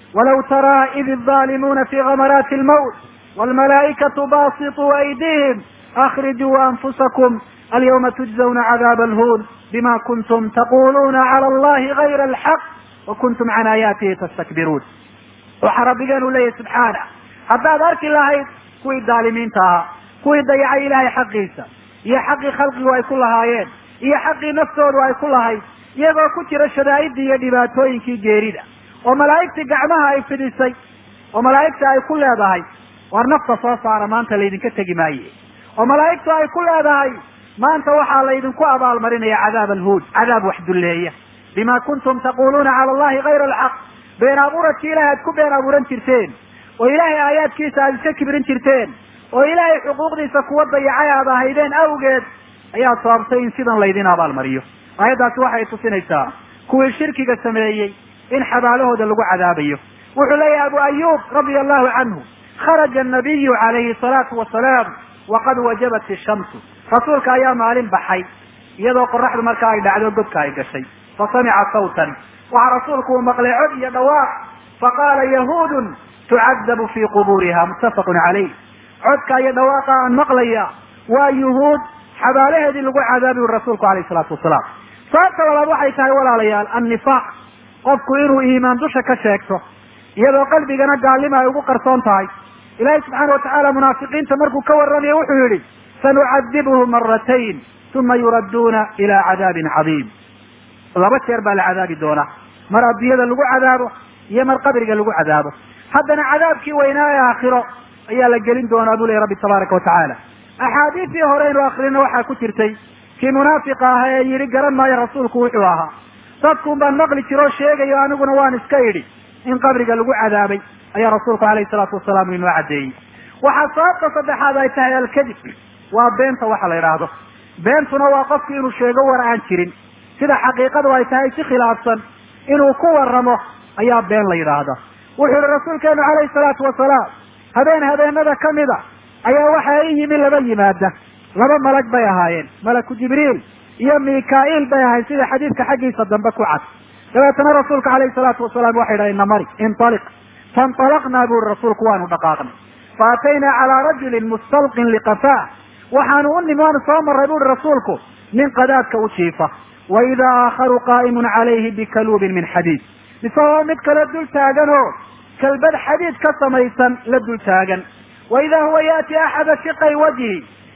walaw taraa id الظaalimuuna fi gamaraati اlmowt wاlmalaa'ikatu basiطuu aydihim akrijuu anfusakum alyawma tujzawna cadaab alhuun bima kuntum taquluuna clى allahi gayra alxaq wa kuntum can aayaatihi tastakbiruun waxaa rabbigeenu leeyahy subxaana haddaad arki lahayd kuwii daalimiinta ahaa kuwii dayacay ilahay xaqiisa iyo xaqii khalqigu ay ku lahaayeen iyo xaqii naftoodu ay ku lahayd iyagoo ku jira shadaa'idii iyo dhibaatooyinkii geerida oo malaa'igtii gacmaha ay fidisay oo malaa'igta ay ku leedahay war nafta soo saara maanta laydinka tegi maaye oo malaa'igtu ay ku leedahay maanta waxaa laydinku abaalmarinaya cadaab alhuud cadaab wax dulleeya bima kuntum taquluuna cala allahi gayra alxaq been abuuradki ilahay aad ku been abuuran jirteen oo ilaahay aayaadkiisa aad iska kibrin jirteen oo ilaahay xuquuqdiisa kuwa dayacay aad ahaydeen awgeed ayaa sababtay in sidan laydin abaalmariyo aayaddaasi waxay tusinaysaa kuwii shirkiga sameeyey in xabaalahooda lagu cadaabayo wuxuu leeyahay abu ayub radia allahu canhu kharaja anabiyu calayhi salaatu wasalaam waqad wajabat ishamsu rasuulka ayaa maalin baxay iyadoo qoraxdu markaa ay dhacdo godka ay gashay fa samica sawtan waxaa rasuulku uu maqlay cod iyo dhawaaq faqaala yahuudun tucadabu fii quburiha muttafaqun calayh codka iyo dhawaaqa aan maqlaya waa yuhuud xabaalaheedii lagu cadaabi uri rasuulku alayh salaatu wasalaam sababta labaad waxay tahay walaalayaal annifaaq qofku inuu iimaan dusha ka sheegto iyadoo qalbigana gaalnima ay ugu qarsoon tahay ilaahay subxaana watacaala munaafiqiinta markuu ka warramayo wuxuu yihi sanucadibuhu maratayn uma yuradduuna ila cadaabin cadiim laba jeer baa la cadaabi doonaa mar addunyada lagu cadaabo iyo mar qabriga lagu cadaabo haddana cadaabkii weynaa ee aakhiro ayaa la gelin doonaa buu lehy rabbi tabaaraka watacaala axaadiistii hore aynu akrino waxaa ku jirtay kii munaafiqa aha ee yidhi garan maayo rasuulku wuxuu ahaa dadkuun baan maqli jiro o sheegayo aniguna waan iska idhi in qabriga lagu cadaabay ayaa rasuulku alayhi salaatu wasalaam inoo caddeeyey waxaa sababta saddexaad ay tahay alkadib waa beenta waxa la idhaahdo beentuna waa qofku inuu sheego war aan jirin sida xaqiiqadu ay tahay si khilaafsan inuu ku waramo ayaa been la yidhaahda wuxuu yihi rasuulkeenu calayhi salaatu wasalaam habeen habeenada kamida ayaa waxa i yimi laba yimaada laba malag bay ahaayeen malaku jibriil iyo mikail bay ahayd sida xadiidka xaggiisa dambe ku cad dabeetana rasuulka calayhi salaatu wasalaam waxay dhahay namari intaliq fainطalaqnaa buri rasuulku waanu dhaqaaqnay faataynaa calaa rajulin mustalqin liqafa waxaanu u nimi waanu soo maray buuri rasuulku nin qadaadka u jiifa wa idaa aakharu qaa'imun calayhi bikaluubin min xadiid isagoo mid kale dul taagan oo kalbad xadiid ka samaysan la dul taagan wa idaa huwa yaati axada shiqay wajhi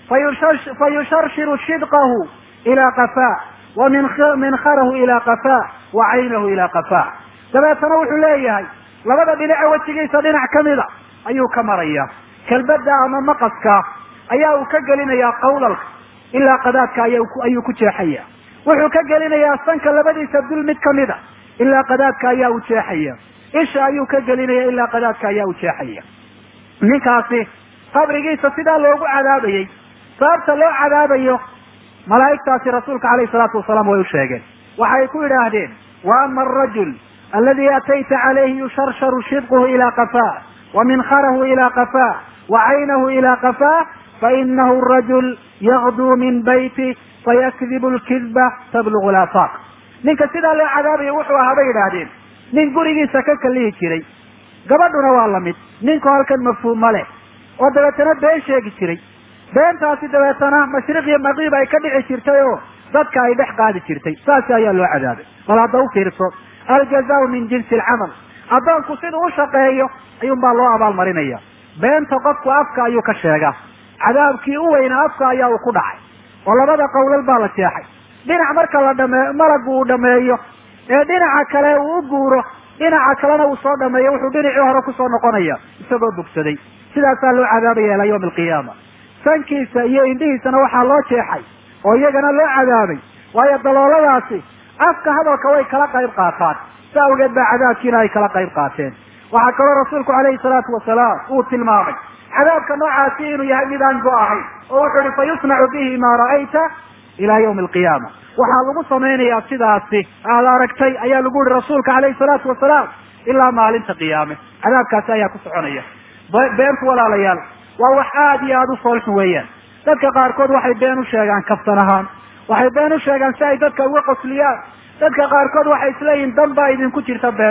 fayusharshiru shidqahu ilaa qafa wa minkharahu ilaa qafa wa caynahu ilaa qafa dabeetana wuxuu leeyahay labada dhinace wejigiisa dhinac kamida ayuu ka maraya kalbada ama maqaska ayaa uu ka gelinayaa qawlalka ilaa qadaadka ayuu ku jeexaya wuxuu ka gelinayaa sanka labadiisa dul mid kamida ilaa qadaadka ayaa u jeexaya isha ayuu ka gelinaya ilaa qadaadka ayaa u jeexaya ninkaasi qabrigiisa sidaa loogu cadaabayey sababta loo cadaabayo malaa'igtaasi rasuulka calayhi salaatu wasalaam way u sheegeen waxay ku yidhaahdeen wa ama arajul aladi atayta calayhi yusharsharu shidquhu ilaa qafaa wa minkharahu ilaa qafaa wa caynahu ilaa qafaa fainahu rajul yagduu min bayti fayakdibu lkidba tablugu laafaaq ninka sidaa loo cadaabayo wuxuu ahaa bay yidhaahdeen nin gurigiisa ka kalihi jiray gabadhuna waa lamid ninku halkan mafhuum ma leh oo dabeetana been sheegi jiray beentaasi dabeetana mashriq iyo maqiib ay ka dhici jirtay oo dadka ay dhex qaadi jirtay saasi ayaa loo cadaabay bal hadda u fiirso aljazaau min jinsi alcamal addoonku siduu u shaqeeyo ayuun baa loo abaalmarinaya beenta qofku afka ayuu ka sheegaa cadaabkii u weynaa afka ayaa uu ku dhacay oo labada qowlal baa la jeexay dhinac marka la dhame malagu uu dhameeyo ee dhinaca kale uu u guuro dhinaca kalena uu soo dhameeyo wuxuu dhinacii hore kusoo noqonaya isagoo bogsaday sidaasaa loo cadaabaya ilaa yawmi alqiyaama sankiisa iyo indhihiisana waxaa loo jeexay oo iyagana loo cadaabay waayo dalooladaasi afka hadalka way kala qayb qaataan sa awgeed baa cadaabkiina ay kala qayb qaateen waxaa kaloo rasuulku calayhi salaatu wasalaam uu tilmaamay cadaabka noocaasi inuu yahay mid aan go ahayn oo wuxuu ihi fayusnacu bihi maa ra'ayta ila yawmi alqiyaama waxaa lagu samaynayaa sidaasi aad aragtay ayaa lagu yihi rasuulka calayhi salaatu wasalaam ilaa maalinta qiyaame cadaabkaasi ayaa ku soconaya beentu walaalayaal waa wax aada iyo aada u foolxun weeyaan dadka qaarkood waxay been u sheegaan kaftan ahaan waxay been u sheegaan si ay dadka uga qosliyaan dadka qaarkood waxay isleeyihin dan baa idinku jirta beenta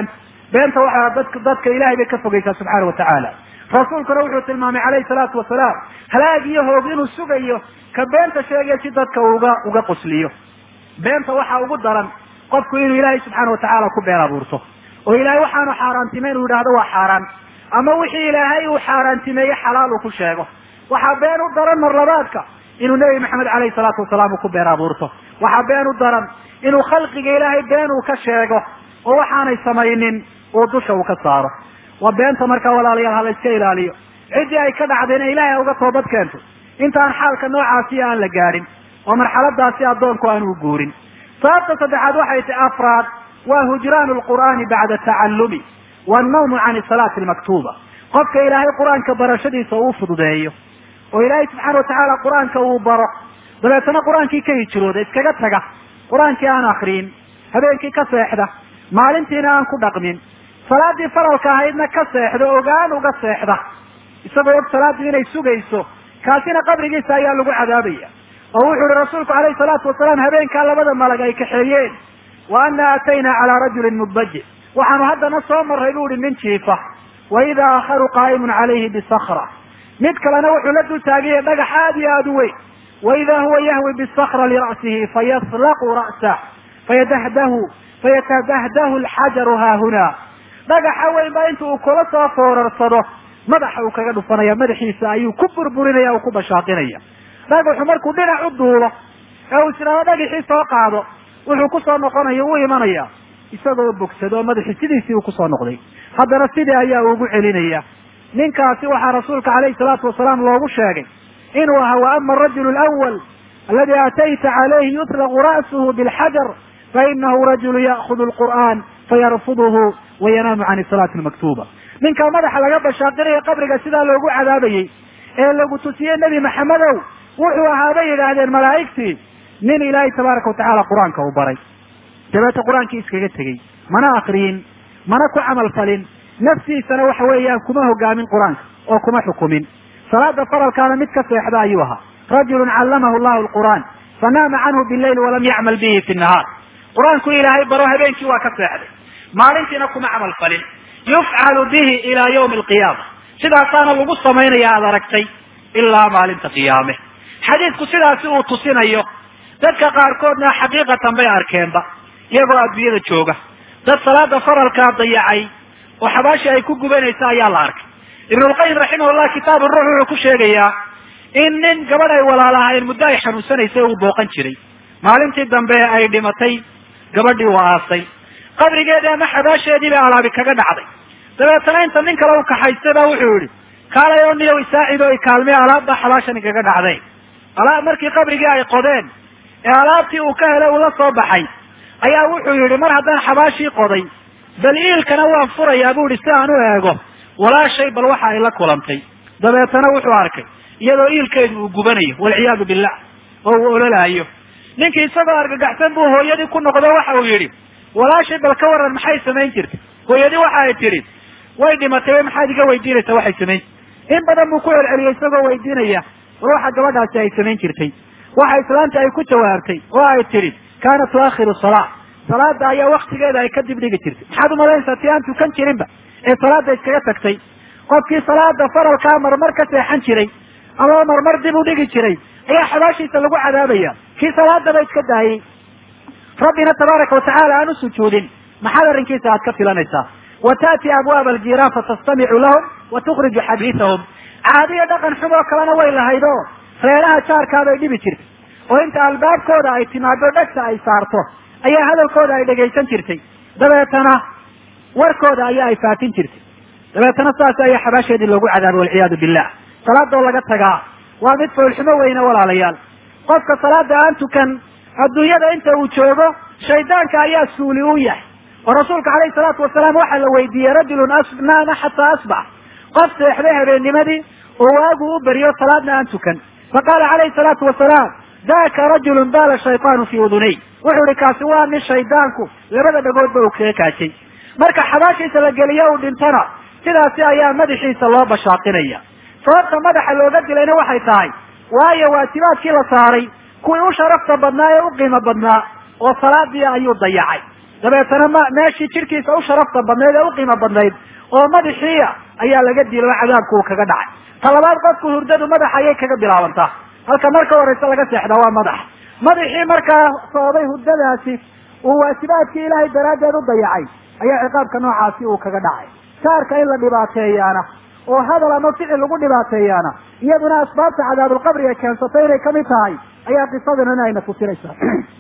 beenta waxaa dadka dadka ilahay bay ka fogeysaa subxaana watacaala rasuulkuna wuxuu tilmaamay calayhi salaatu wasalaam halaag iyo hoog inuu sugayo ka beenta sheegaya si dadka uga uga qusliyo beenta waxaa ugu daran qofku inuu ilaahay subxaana watacaala ku been abuurto oo ilaahay waxaanu xaaraantimeyn uu yidhahdo waa xaaraan ama wixii ilaahay uu xaaraantimeeye xalaal uu ku sheego waxaa been u daran marlabaadka inuu nebi maxamed caleyhi salaatu wasalaam uu ku been abuurto waxaa been u daran inuu khalqiga ilaahay been uu ka sheego oo waxaanay samaynin uu dusha uu ka saaro waa beenta markaa walaalayaal ha la iska ilaaliyo ciddii ay ka dhacdayna ilaahay ha uga toobad keento intaan xaalka noocaasi aan la gaadhin oo marxaladaasi addoonku aan u guurin sababta saddexaad waxay tahay afraad waa hujraanu lqur'aani bacda tacallumi wannawmu can salaati almaktuuba qofka ilaahay qur-aanka barashadiisa uu fududeeyo oo ilaahay subxaana watacaala qur-aanka uu baro dabeetana qur-aankii ka hijrooda iskaga taga qur-aankii aan akriyin habeenkii ka seexda maalintiina aan ku dhaqmin salaadii faralka ahaydna ka seexda ogaan uga seexda isagoo og salaaddii inay sugayso kaasina qabrigiisa ayaa lagu cadaabaya oo wuxuu yihi rasuulku calayhi salaatu wasalaam habeenkaa labada malag ay kaxeeyeen wa ana aataynaa calaa rajulin mudbaji waxaanu haddana soo marray bu ihi nin jiifa wa idaa aakharu qaa'imun calayhi bisakra mid kalena wuxuu la dul taagaya dhagax aad iyo aada u weyn wa idaa huwa yahwi bisakra lira'sihi fayaslaqu ra'sah fayadahdahu fayatadahdahu alxajaru haahuna dhagaxa weyn baa inta uu kula soo foorarsado madaxa uu kaga dhufanaya madaxiisa ayuu ku burburinaya o ku bashaaqinaya dhagaxu markuu dhinac u duulo ee uu isdhaado dhagaxii soo qaado wuxuu kusoo noqonaya u imanaya isagoo bogsado oo madaxii sidiisii uu kusoo noqday haddana sidii ayaa ugu celinaya ninkaasi waxaa rasuulka calayhi salaatu wasalaam loogu sheegay inuu ahaa wa ama arajulu alawal aladi aatayta calayhi yutlaqu ra'suhu bilxajar fainahu rajulu ya'kudu lqur'aan fayarfuduhu wayanaamu can salaati almaktuuba ninkaa madaxa laga bashaaqinayo qabriga sidaa loogu cadaabayey ee lagu tusiyey nebi maxamedow wuxuu ahaa bay yidhaahdeen malaa'igtii nin ilaahay tabaaraka watacaala qur-aanka uu baray dabeeta qur-aankii iskaga tegey mana akriyin mana ku camal falin naftiisana waxa weeyaan kuma hogaamin qur-aanka oo kuma xukumin salaada faralkaana mid ka seexda ayuu ahaa rajulun callamahu llahu alqur'aan fanaama canhu billayl walam yacmal bihi fi nahaar qur-aanku ilaahay baro habeenkii waa ka seexday maalintiina kuma camal falin yufcalu bihi ilaa yawmi alqiyaama sidaasaana lagu samaynaya aada aragtay ilaa maalinta qiyaame xadiidku sidaasi uu tusinayo dadka qaarkoodna xaqiiqatan bay arkeenba iyagoo adduunyada jooga dad salaada faralkaa dayacay oo xabaashii ay ku gubanaysa ayaa la arkay ibnulqayim raximahullah kitaabu ruux wuxuu ku sheegayaa in nin gabadh ay walaalahayn muddo ay xanuunsanaysay uu booqan jiray maalintii dambe ay dhimatay gabadhii uu aasay qabrigeedii ama xabaasheedii bay alaabi kaga dhacday dabeetana inta nin kale u kaxaystay ba wuxuu yihi kaalay oo niyow isaacid oo ikaalmay alaab baa xabaashani kaga dhacday alaab markii qabrigii ay qodeen ee alaabtii uu ka helay uu la soo baxay ayaa wuxuu yihi mar haddaan xabaashii qoday bal iilkana waan furayaa bu ihi si aan u eego walaashay bal waxa ay la kulantay dabeetana wuxuu arkay iyadoo iilkeedu uu gubanayo walciyaadu billah oo uu ololaayo ninkii isagoo argagaxsan buu hooyadii ku noqdo waxa uu yidhi walaashay bal ka waran maxay samayn jirtay hooyadii waxa ay tidhi way dhimatay maxaad iga weydiinaysaa waxay samayn in badan buu ku celceliyay isagoo weydiinaya war waxa gabadhaasi ay samayn jirtay waxa islaanta ay ku jawaabtay oo ay tidhi kaanat tuakhiru salaa salaada ayaa waktigeeda ay ka dib dhigi jirtay maxaad umalanaysaa ti aan tukan jirinba ee salaada iskaga tagtay qofkii salaada faralkaa marmar ka seexan jiray ama marmar dib u dhigi jiray ayaa xabaashiisa lagu cadaabaya kii salaadaba iska daayey rabbina tabaaraka watacaala aan u sujuudin maxaad arrinkiisa aad ka filanaysaa wa taati abwaaba aljiiraan fatastamicu lahum wa tukhriju xadiisahum caadiyo dhaqan xumoo kalena way lahayd oo reeraha jaarkaabay dhibi jirtay oo inta albaabkooda ay timaado dhegta ay saarto ayaa hadalkooda ay dhegaysan jirtay dabeetana warkooda ayaa ay faafin jirtay dabeetana saas ayaa xabaasheedii loogu cadaabay walciyaadu billah salaadoo laga tagaa waa mid foolxumo weyne walaalayaal qofka salaada aan tukan adduunyada inta uu joogo shaydaanka ayaa suuli u yahay oo rasuulka calayhi salaatu wasalaam waxaa la weydiiyey rajulun naama xataa asbax qof seexday habeennimadii oo waagu u beriyo salaadna aan tukan faqaala calayhi salaatu wasalaam daka rajulun baala shaytaanu fii udunay wuxuu ihi kaasi waa nin shaydaanku labada dhagoodba uu kaga kaajay marka xabaashiisa la geliyo uu dhintona sidaasi ayaa madaxiisa loo bashaaqinaya sababta madaxa looga dilayna waxay tahay waayo waajibaadkii la saaray kuwii u sharafta badnaa ee u qiimo badnaa oo salaadii ayuu dayacay dabeetana ma meeshii jidhkiisa u sharafta badnayd ee u qiimo badnayd oo madaxiia ayaa laga dilo oo cadaabku uu kaga dhacay ta labaad qofku hurdadu madaxa ayay kaga bilaabantaa halka marka horeysa laga seexdaa waa madax madaxii markaa sababay hurdadaasi uu waajibaadkii ilaahay daraaddeed u dayacay ayaa ciqaabka noocaasi uu kaga dhacay saarka in la dhibaateeyaana oo hadal ama ficil lagu dhibaateeyaana iyaduna asbaabta cadaabulqabriga keensatay inay kamid tahay ayaa qisadana ayna tusinaysaa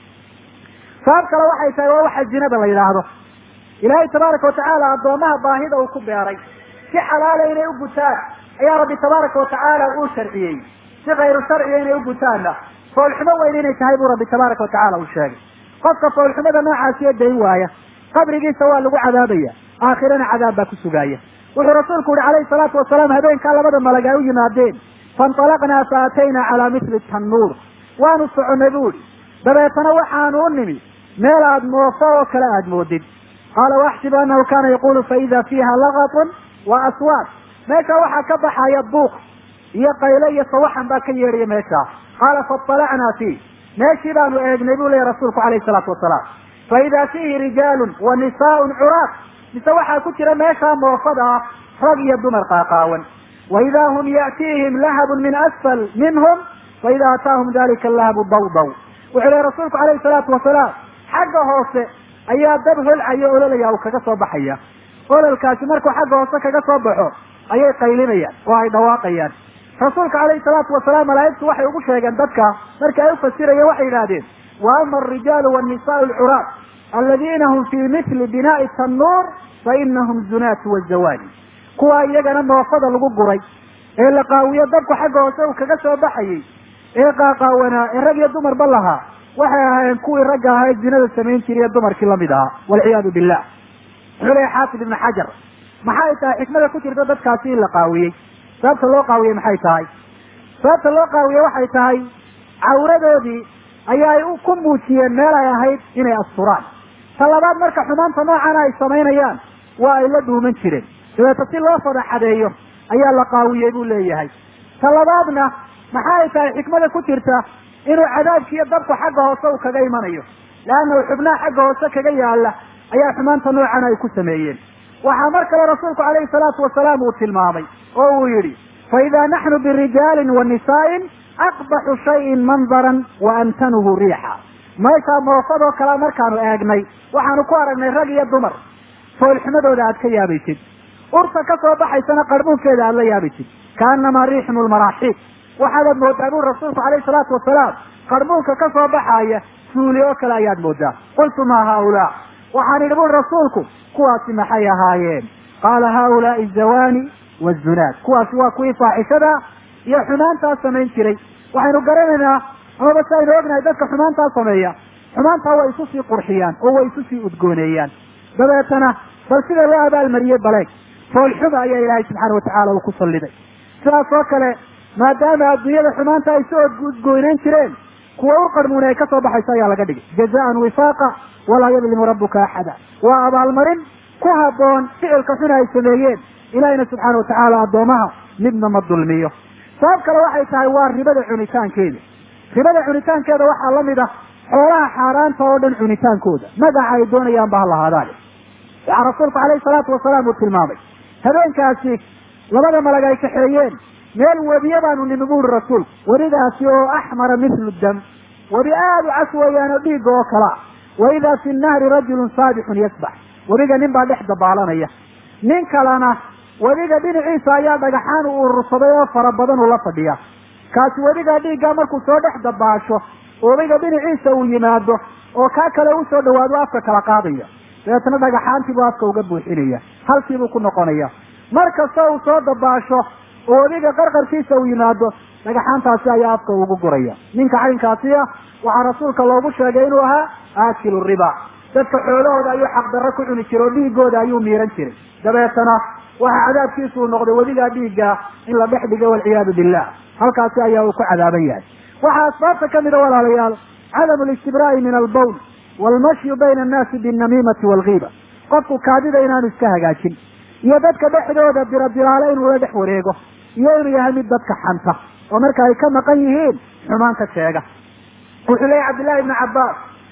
sabab kale waxay tahay waa waxa zinada la yidhaahdo ilaahay tabaaraka watacaala addoomaha baahida uu ku beeray si xalaala inay u gutaan ayaa rabbi tabaaraka watacaala uu sharciyey si kayru sharciga inay u gutaanna foolxumo weyn inay tahay buu rabbi tabaaraka watacaala uu sheegay qofka foolxumada noocaasiyo dayn waaya qabrigiisa waa lagu cadaabaya aakhirana cadaab baa ku sugaaya wuxuu rasuulku yihi calayhi salaatu wasalaam habeenkaa labada malag ay u yimaadeen fainطalaqnaa fa ataynaa calaa mithli tannuur waanu soconay bu ihi dabeetana waxaanu u nimi meel aad moofo oo kale aada moodid qaala waaxsibu annahu kana yaqulu faida fiiha laqatun wa aswaad meesha waxaa ka baxaya buuq iyo qayle iyo sawaxan baa ka yeedhaya meeshaa qaala faطalacnaa fiih meeshii baanu eegnay buu leeya rasuulku calayhi salaatu wasalaam faida fiihi rijaalun wa nisaaun curaaq mise waxaa ku jira meeshaa moofada ah rag iyo dumar qaaqaawan waida hum ya'tiihim lahabun min asfal minhum faida ataahum dalika lahabu dawdaw wuxuu lehy rasuulku calayhi salaatu wasalaam xagga hoose ayaa dab holcaya ololaya uu kaga soo baxaya ololkaasi markuu xagga hoose kaga soo baxo ayay qaylinayaan oo ay dhawaaqayaan rasuulka calayhi salaatu wasalaam malaa'igtu waxay ugu sheegeen dadka marka ay ufasirayeen waxay yidhahdeen wa ama alrijaalu wannisaau alcuraaq aladiina hum fii mithli binaa'i tannuur fa inahum zunaatu wazawaani kuwa iyagana moofada lagu guray ee la qaawiyo dabku xagga hoose uu kaga soo baxayey ee qaaqaawanaa ee rag iyo dumarba lahaa waxay ahaayeen kuwii ragga ahaa ee zinada samayn jiray ee dumarkii lamid ahaa walciyaadu billah wuxuu leeya xaafid ibnu xajar maxay tahay xikmada ku jirta dadkaasi in la qaawiyey sababta loo qaawiyey maxay tahay sababta loo qaawiyey waxay tahay cawradoodii ayaay ku muujiyeen meel ay ahayd inay asturaan ta labaad marka xumaanta noocana ay samaynayaan waa ay la dhuuman jireen dabeeta si loo fadaxadeeyo ayaa la qaawiyey buu leeyahay ta labaadna maxa ay tahay xikmada ku jirta inuu cadaabkiiyo dabku xagga hoose uu kaga imanayo leannahu xubnaha xagga hoose kaga yaala ayaa xumaanta noocan ay ku sameeyeen waxaa mar kale rasuulku calayhi salaatu wasalaam uu tilmaamay oo uu yidhi fa idaa naxnu birijaalin wa nisaa'in aqbaxu shayin mandaran wa amtanuhu riixa meeshaa moofadoo kale markaanu eegnay waxaanu ku aragnay rag iyo dumar foolxumadooda aad ka yaabaysid urta ka soo baxaysana qarbuunkeeda aad la yaabaysid kaanamaa riixnu lmaraaxiib waxaadaad moodaa buri rasuulku calayhi salaatu wasalaam qarbuunka ka soo baxaaya suuli oo kale ayaad moodaa qultu maa haaulaa waxaan idhi buri rasuulku kuwaasi maxay ahaayeen qaala haaulaai zawaani wazunaad kuwaasi waa kuwii faaxishada iyo xumaantaa samayn jiray waxaynu garanaynaa amaba si aynu ognahay dadka xumaantaa sameeya xumaantaa way isu sii qurxiyaan oo way isu sii udgooneeyaan dabeetana bal sida loo abaalmariyey baleeg foolxuma ayaa ilaahay subxaana watacaala uu ku salliday sidaas oo kale maadaama adduunyada xumaanta ay soo udgooneyn jireen kuwa u qarmuuna ay ka soo baxayso ayaa laga dhigay jazaan wifaaqa walaa yadlimu rabbuka axada waa abaalmarin ku habboon ficilka xuna ay sameeyeen ilaahayna subxaana watacaala addoomaha midna ma dulmiyo sabab kale waxay tahay waa ribada cunitaankeeda ribada cunitaankeeda waxaa lamid ah xoolaha xaaraanta oo dhan cunitaankooda magaca ay doonayaan ba ha lahaadaane waxaa rasuulku calayhi salaatu wasalaam uu tilmaamay habeenkaasi labada malag ay kaxeeyeen meel webiye baanu nimi buuri rasuulku webidaasi oo axmara mithlu dam webi aada u cas weeyaan oo dhiigga oo kalaa wa idaa fi nahri rajulun saabixun yasbax webiga nin baa dhex dabaalanaya nin kalena webiga dhinaciisa ayaa dhagaxaan u urursaday oo fara badan uu la fadhiya kaasi webiga dhiiggaa markuu soo dhex dabaasho webiga dhinaciisa uu yimaado oo kaa kale usoo dhawaado afka kala qaadaya dabeetna dhagaxaantiibuu afka uga buuxinaya halkiibuu ku noqonaya mar kasta uu soo dabaasho oo webiga qarqarkiisa uu yimaado dhagaxaantaasi ayaa afka ugu guraya ninka caynkaasi ah waxaa rasuulka loogu sheegay inuu ahaa aakilu riba dadka xoolahooda ayuu xaqdarro ku cuni jiray oo dhiigooda ayuu miiran jiray dabeetana waxaa cadaabkiisu uu noqday webigaa dhiigga in la dhex dhigo walciyaadu billah halkaasi ayaa uu ku cadaaban yahay waxaa asbaabta kamid a walaalayaal cadamu listibraa'i min albawl waalmashyu bayna annaasi binnamiimati waalgiiba qofku kaadida inaanu iska hagaajin iyo dadka dhexdooda birabiraale inuu la dhex wareego iyo inuu yahay mid dadka xanta oo marka ay ka maqan yihiin xumaan ka sheega wuxuu leeyahy cabdillahi ibnu cabbaas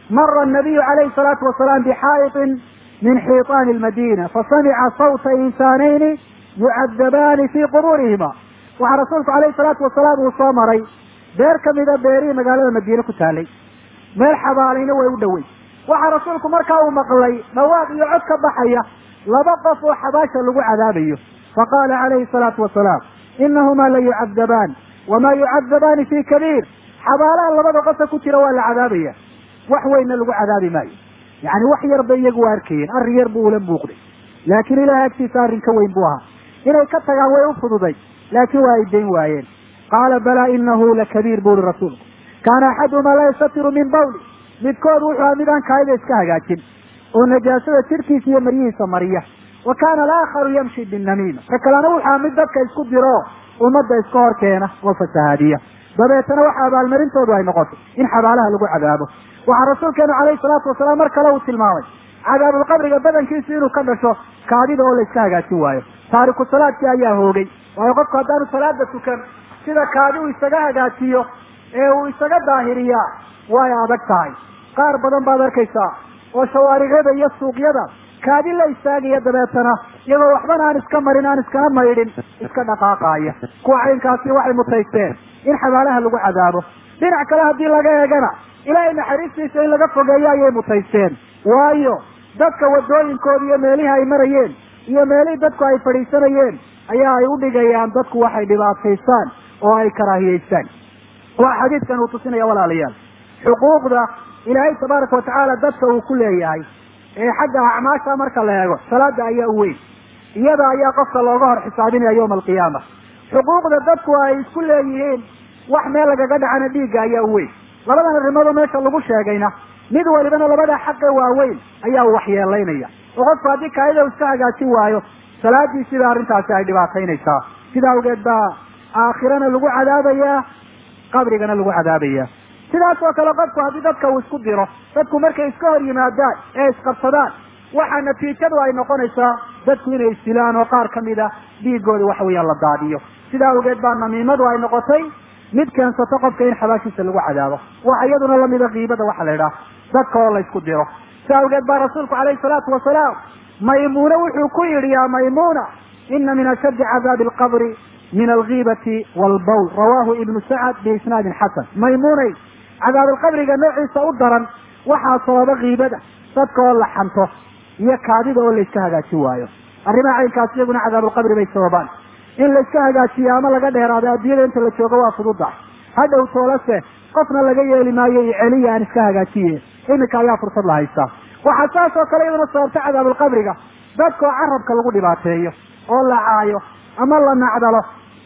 mara الnabiyu calayhi الsalaatu wasalaam bxaa'iطin min xiiطaani اlmadina fasamica sawta insaanayni yucadabaani fii qubuurihima waxaa rasuulku alayhi الsalaatu wasalaam uu soo maray beer kamida beerihii magaalada madiine ku taalay meel xabaalayna way u dhowey waxaa rasuulku markaa uu maqlay dhawaaq iyo cod ka baxaya laba qof oo xabaasha lagu cadaabayo faqaala calayhi الsalaatu wasalaam inahumaa la yucadabaan wamaa yucadabaani fii kabiir xabaalaha labada qofa ku jira waa la cadaabaya wax weynna lagu cadaabi maayo yani wax yar bay iyagu waa arkayeen arrin yar buu ula muuqday laakiin ilahay agtiisa arrin ka weyn buu ahaa inay ka tagaan way u fududay laakiin waa ay dayn waayeen qaala balaa inahu lakabiir bu uri rasuulku kaana axaduhumaa la yastatiru min bawli midkood wuxuu aha midaan kaayida iska hagaajin oo najaasada jirkiisa iyo maryihiisa mariya wa kaana alaakharu yamshi binamiima ka kalena wuxuu aha mid dadka isku diro ummadda iska hor keena oo fasahaadiya dabeetana waxa abaalmarintoodu ay noqotay in xabaalaha lagu cadaabo waxaa rasuulkeenu calayhi salaatu wasalaam mar kale uu tilmaamay cadaabulqabriga badankiisu inuu ka dhasho kaadida oo la iska hagaajin waayo taariku salaadkii ayaa hoogay waayo qofku haddaanu salaada tukan sida kaadi uu isaga hagaajiyo ee uu isaga daahiriyaa way adag tahay qaar badan baad arkaysaa oo shawaaricyada iyo suuqyada kaadi la istaagaya dabeetana iyagoo waxbana aan iska marin aan iskana maydhin iska dhaqaaqaaya kuwa caynkaasi waxay mutaysteen in xabaalaha lagu cadaabo dhinac kale haddii laga eegana ilaahay naxariistiisa in laga fogeeyo ayay mutaysteen waayo dadka wadooyinkooda iyo meelihii ay marayeen iyo meelihii dadku ay fadhiisanayeen ayaa ay u dhigayaan dadku waxay dhibaataystaan oo ay karaahiyeystaan waa xadiidkan uu tusinaya walaalayaal xuquuqda ilaahay tabaaraka watacaala dadka uu ku leeyahay ee xagga acmaasha marka la eego salaada ayaa u weyn iyada ayaa qofka looga hor xisaabinaya yawma alqiyaama xuquuqda dadku ay isku leeyihiin wax meel lagaga dhacana dhiigga ayaa u weyn labadan arrimoodoo meesha lagu sheegayna mid walibana labada xaqa waaweyn ayaa u waxyeelaynaya oo qofku haddii kaayida u iska hagaajin waayo salaadii sida arrintaasi ay dhibaataynaysaa sida awgeed baa aakhirana lagu cadaabayaa qabrigana lagu cadaabayaa sidaas oo kale qofku haddii dadka uu isku diro dadku markay iska hor yimaadaan ee isqabsadaan waxaa natiijadu ay noqonaysaa dadku inay isdilaan oo qaar kamida dhiigooda waxa weeyaan la daadiyo sida awgeed baa namiimadu ay noqotay mid keensato qofka in xabaashiisa lagu cadaabo waxa iyaduna lamida kiibada waxa la idhaha dadka oo la isku diro si awgeed baa rasuulku calayhi salaatu wasalaam maymuune wuxuu ku yidhi yaa maymuna ina min ashaddi cadaabi alqabri min algiibati walbawl rawahu ibnu sacad biisnaadin xasan maymuney cadaabalqabriga noociisa u daran waxaa sababa kiibada dadka oo la xanto iyo kaadida oo la iska hagaajin waayo arrimaha caynkaas iyaguna cadaabulqabri bay sababaan in la iska hagaajiyo ama laga dheeraado adduunyada inta la joogo waa fududa hadhow toolase qofna laga yeeli maayo iyo celiya aan iska hagaajiye iminka ayaa fursad la haystaa waxaa saas oo kale iyaduna sababta cadaabulqabriga dadka oo carabka lagu dhibaateeyo oo la caayo ama la nacdalo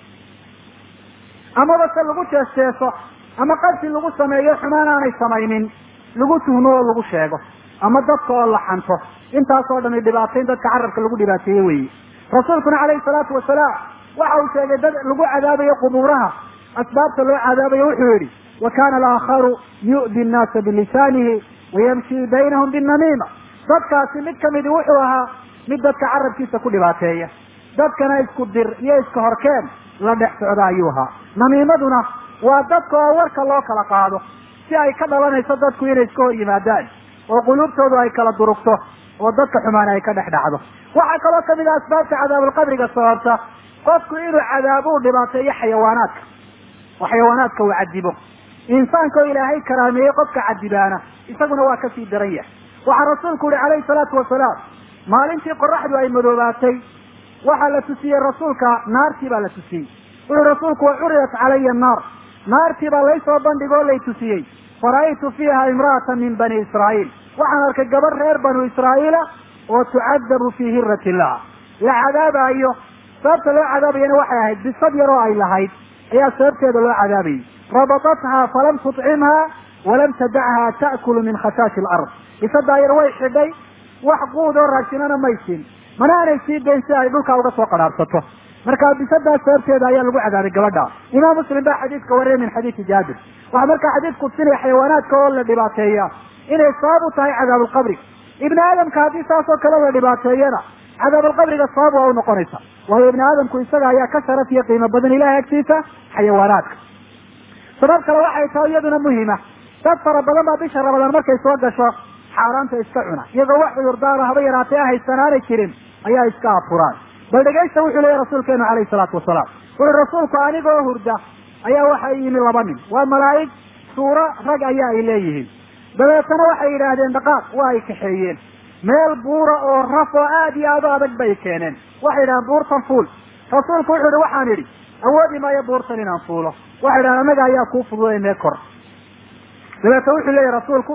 amaba se lagu jeesteeso ama qadsi lagu sameeyo xumaan aanay samaynin lagu tuhmo oo lagu sheego ama dadka oo la xanto intaasoo dhami dhibaatayn dadka carabka lagu dhibaateeye weeye rasuulkuna calayhi salaatu wasalaam waxa uu sheegay dad lagu cadaabayo qubuuraha asbaabta loo cadaabayo wuxuu yidhi wa kana alaakharu yu'di nnaasa bilisaanihi wayamshi baynahum binamiima dadkaasi mid kamidi wuxuu ahaa mid dadka carabkiisa ku dhibaateeya dadkana isku dir iyo iska horkeen la dhex socda ayuu ahaa namiimaduna waa dadka oo warka loo kala qaado si ay ka dhalanayso dadku inay iska hor yimaadaan oo quluubtoodu ay kala durugto oo dadka xumaana ay ka dhex dhacdo waxaa kaloo kamid ah asbaabta cadaabulqabriga sababta qofku inuu cadaabo u dhibaateeyo xayawaanaadka oo xayawaanaadka uu cadibo insaanka oo ilaahay karaameeyey qofka cadibaana isaguna waa kasii daran yahay waxaa rasuulku yihi calayhi salaatu wasalaam maalintii qoraxdu ay madoobaatay waxaa la tusiyey rasuulka naartii baa la tusiyey wuxuu rasuulku wa curidat calaya annaar naartii baa laysoo bandhig oo lay tusiyey fara'aytu fiiha imra'atan min bani israa'iil waxaan arkay gabar reer banu israa'iila oo tucadabu fii hirat illah la cadaabaayo sababta loo cadaabayana waxay ahayd bisad yar oo ay lahayd ayaa sababteeda loo cadaabayay rabatathaa falam tutcimha walam tadachaa ta'kulu min khashaashi alard bisadaa yar way xidhay wax quud oo raashinana may siin mana aanay sii dayn si ay dhulkaa uga soo qadhaarsato marka bisadaas sababteeda ayaa lagu cadaabay gabadha imaam muslim baa xadiidka wariyay min xadiidi jaabir waxaa markaa xadiidku tusinaya xayawaanaadka oo la dhibaateeya inay sabab u tahay cadaabulqabri ibni aadamka haddii saas oo kale la dhibaateeyana cadaabulqabriga sabab waa u noqonaysa waayo ibni aadamku isaga ayaa ka sharaf iyo qiimo badan ilahay agtiisa xayawaanaadka sabab kale waxay tahay iyaduna muhima dad fara badan baa bisha ramadaan markay soo gasho xaaraanta iska cuna iyagoo wax cudurdaara haba yaraatee haysanaanay jirin ayaa iska afuraan bal dhegaysta wuxuu leeyahy rasuulkeenu calayhi salaatu wasalaam wuxu rasuulku anigoo hurda ayaa waxa yimi laba nin waa malaa'ig suuro rag ayaa ay leeyihiin dabeetana waxay yidhaahdeen dhaqaaq waa ay kaxeeyeen meel buura oo raf oo aad iyo aad u adag bay keeneen waxay yidhahdeen buurtan fuul rasuulku wuxuu yihi waxaan idhi awoodi maayo buurtan inaan fuulo waxay yidhahdeen annaga ayaa kuu fududaynee kor dabeetna wuxuu leeyahy rasuulku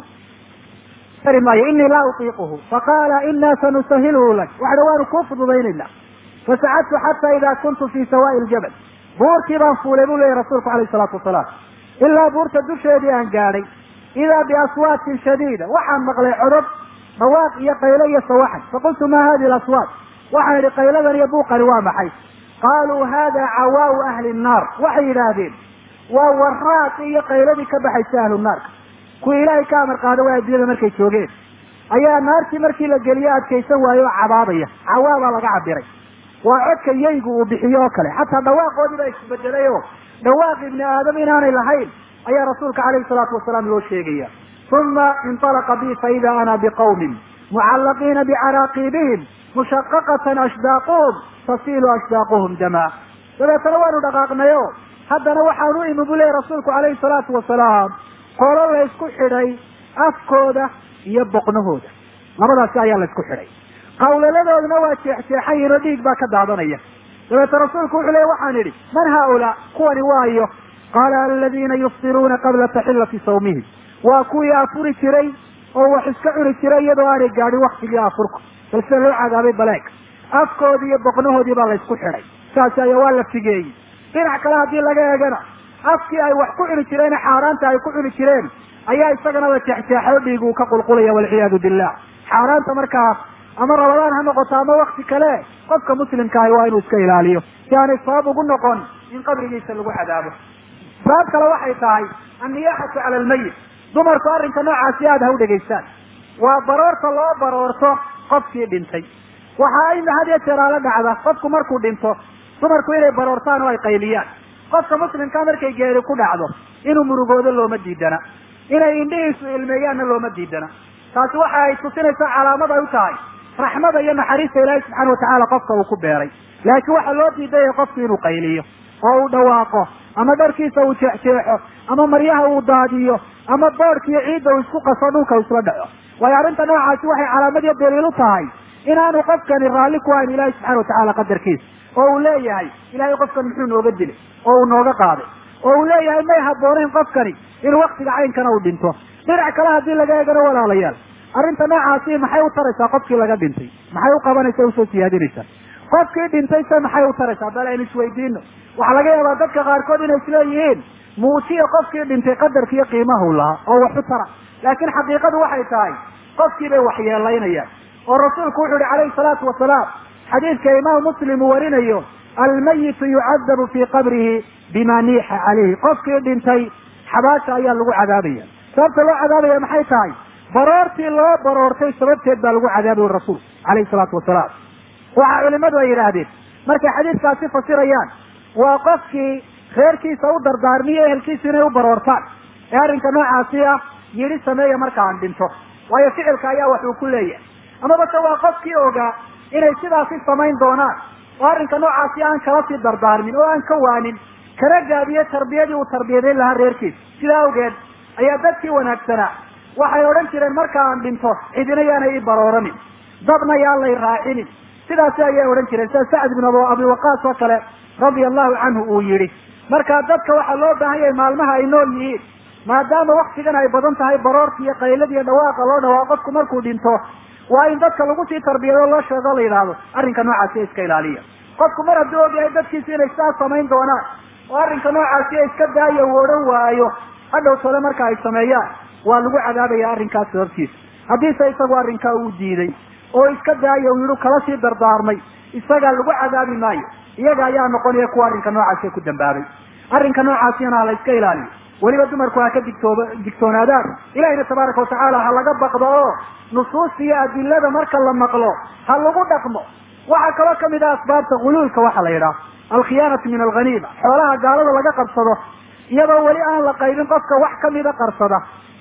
kari maayo inii laa utiiquhu faqaala inaa sanusahiluhu lak waxa dha waanu kuu fududaynayna fasacadtu xata ida kuntu fi sawaa'i ljabal buurtii baan fuulay buu leeyahy rasuulku alayhi salaatu wasalaam ilaa buurta dusheedii aan gaadhay idaa biaswaatin shadiida waxaan maqlay codod dhawaaq iyo qaylo iyo sawaxan faqultu ma hadihi alaswaat waxaan idhi qayladan iyo buuqani waa maxay qaaluu hada cawaau ahli nnaar waxay yidhaahdeen waa waraaqi iyo qayladii ka baxaysa ahlu naarka kuwii ilaahay ka amar qaada waa addunyada markay joogeen ayaa naartii markii la geliye adkaysan waayo oo cabaadaya cawaa baa laga cabiray waa codka yaygu uu bixiyo oo kale xataa dhawaaqoodii baa isbedelay oo dhawaaq ibni aadam inaanay lahayn ayaa rasuulka calayhi salaatu wasalaam loo sheegaya uma inطalaqa bi faida ana biqawmin mucallaqiina bicaraaqiibihim mushaqaqatan ashdaaquhum tasiilu ashdaaquhum dama dabeetana waanu dhaqaaqnayo haddana waxaan u imi bu leeyahy rasuulku calayhi salaatu wasalaam qolo laysku xidhay afkooda iyo boqnahooda labadaasi ayaa laysku xidhay qawlaladoodna waa jeexjeexan yihin oo dhiig baa ka daadanaya dabeete rasuulku wuxuu leey waxaan idhi man haaulaa kuwani waayo qaala aladiina yuftiruuna qabla taxillati sawmihim waa kuwii afuri jiray oo wax iska cuni jiray iyadoo aanay gaadhin waktigii afurku bal sida loo cadaabay baleeg afkoodii iyo boqnahoodii baa laysku xidhay saasi ayaa waa la figeeyey dhinac kale haddii laga eegana afkii ay wax ku cuni jireen xaaraanta ay ku cuni jireen ayaa isagana la jeexjeexo dhiig uu ka qulqulaya walciyaadu billah xaaraanta markaa ama rabadaan ha noqoto ama wakti kale qofka muslimkaahi waa inuu iska ilaaliyo si aanay sabab ugu noqon in qabrigiisa lagu cadaabo sabab kale waxay tahay anniyaaxatu cala almayit dumarku arrinka noocaasi aada ha u dhegaystaan waa baroorta loo baroorto qofkii dhintay waxa ay had iyo jeer aala dhacda qofku markuu dhinto dumarku inay baroortaan oo ay qayliyaan qofka muslimkaa markay geeri ku dhacdo inuu murugoodo looma diidana inay indhihiisu ilmeeyaanna looma diidana taasi waxa ay tusinaysaa calaamad ay u tahay raxmada iyo naxariista ilaahi subxaana watacaala qofka uu ku beeray laakiin waxaa loo diidaya qofku inuu qayliyo oo uu dhawaaqo ama dharkiisa uu jeexjeexo ama maryaha uu daadiyo ama boodhkiiyo ciidda uu isku qaso dhulka isla dhaco waayo arrinta noocaasi waxay calaamad iyo daliil u tahay inaanu qofkani raalli ku hayn ilaahi subxana watacaala qadarkiisa oo uu leeyahay ilahay qofkan muxuu nooga dilay oo uu nooga qaaday oo uu leeyahay may habboonayn qofkani inuu waktiga caynkana uu dhinto dhinac kale haddii laga eegano walaalayaal arrinta noocaasi maxay u taraysaa qofkii laga dhintay maxay u qabanaysa usoo siyaadinaysaa qofkii dhintay se maxay u taraysaa bal aynu isweydiino waxaa laga yaabaa dadka qaarkood inay isleeyihiin muujiya qofkii dhintay qadarka iyo qiimahu lahaa oo wax u tara laakiin xaqiiqadu waxay tahay qofkii bay waxyeelaynayaan oo rasuulku wuxu uhi calayhi salaatu wasalaam xadiidka imaamu muslim uu warinayo almayitu yucadabu fii qabrihi bima niixa calayhi qofkii dhintay xabaasha ayaa lagu cadaabaya sababta loo cadaabaya maxay tahay baroortii loo baroortay sababteed baa lagu cadaabayo rasuulku calayhi salaatu wasalaam waxa culimadu ay yidhaahdeen markay xadiidkaasi fasirayaan waa qofkii reerkiisa u dardaarmiyo ehelkiisa inay u baroortaan ee arrinka noocaasi ah yidhi sameeya marka aan dhinto waayo ficilka ayaa wax uu ku leeyahay amaba se waa qofkii ogaa inay sidaasi samayn doonaan oo arrinka noocaasi aan kala sii dardaarmin oo aan ka waanin kana gaabiyo tarbiyadii uu tarbiyadayn lahaa reerkiisa sidaa awgeed ayaa dadkii wanaagsanaa waxay odhan jireen marka aan dhinto cidina yaanay i barooranin dabna yaan lay raacinin sidaasi ayay odhan jireen sida sacd ibn abi waqaas oo kale radia allahu canhu uu yidhi marka dadka waxaa loo baahan yahay maalmaha ay nool yihiin maadaama waktigan ay badan tahay baroorka iyo qaylada iyo dhawaaqa loo dhawaaqo qofku markuu dhinto waa in dadka lagu sii tarbiyado loo sheego la yidhaahdo arrinka noocaasi iska ilaaliya qofku mar hadduu ogyahay dadkiisi inay sidaas samayn doonaan oo arrinka noocaasi iska daaya uu odhan waayo hadhow tole marka ay sameeyaan waa lagu cadaabaya arrinkaas sababtiisa haddiise isagu arrinkaa uu diiday oo iska daaya uu yidhi kala sii dardaarmay isagaa lagu cadaabi maayo iyaga ayaa noqonaya kuwa arrinka noocaasi ku dambaabay arrinka noocaasina ha la iska ilaaliyo weliba dumarku ha ka digtooba digtoonaadaan ilahina tabaaraka watacaala ha laga baqdo oo nusuusta iyo adilada marka la maqlo ha lagu dhaqmo waxaa kaloo kamid ah asbaabta guluulka waxa la yidhaha alkhiyaanatu min alghaniima xoolaha gaalada laga qabsado iyadoo weli aan la qaybin qofka wax kamida qarsada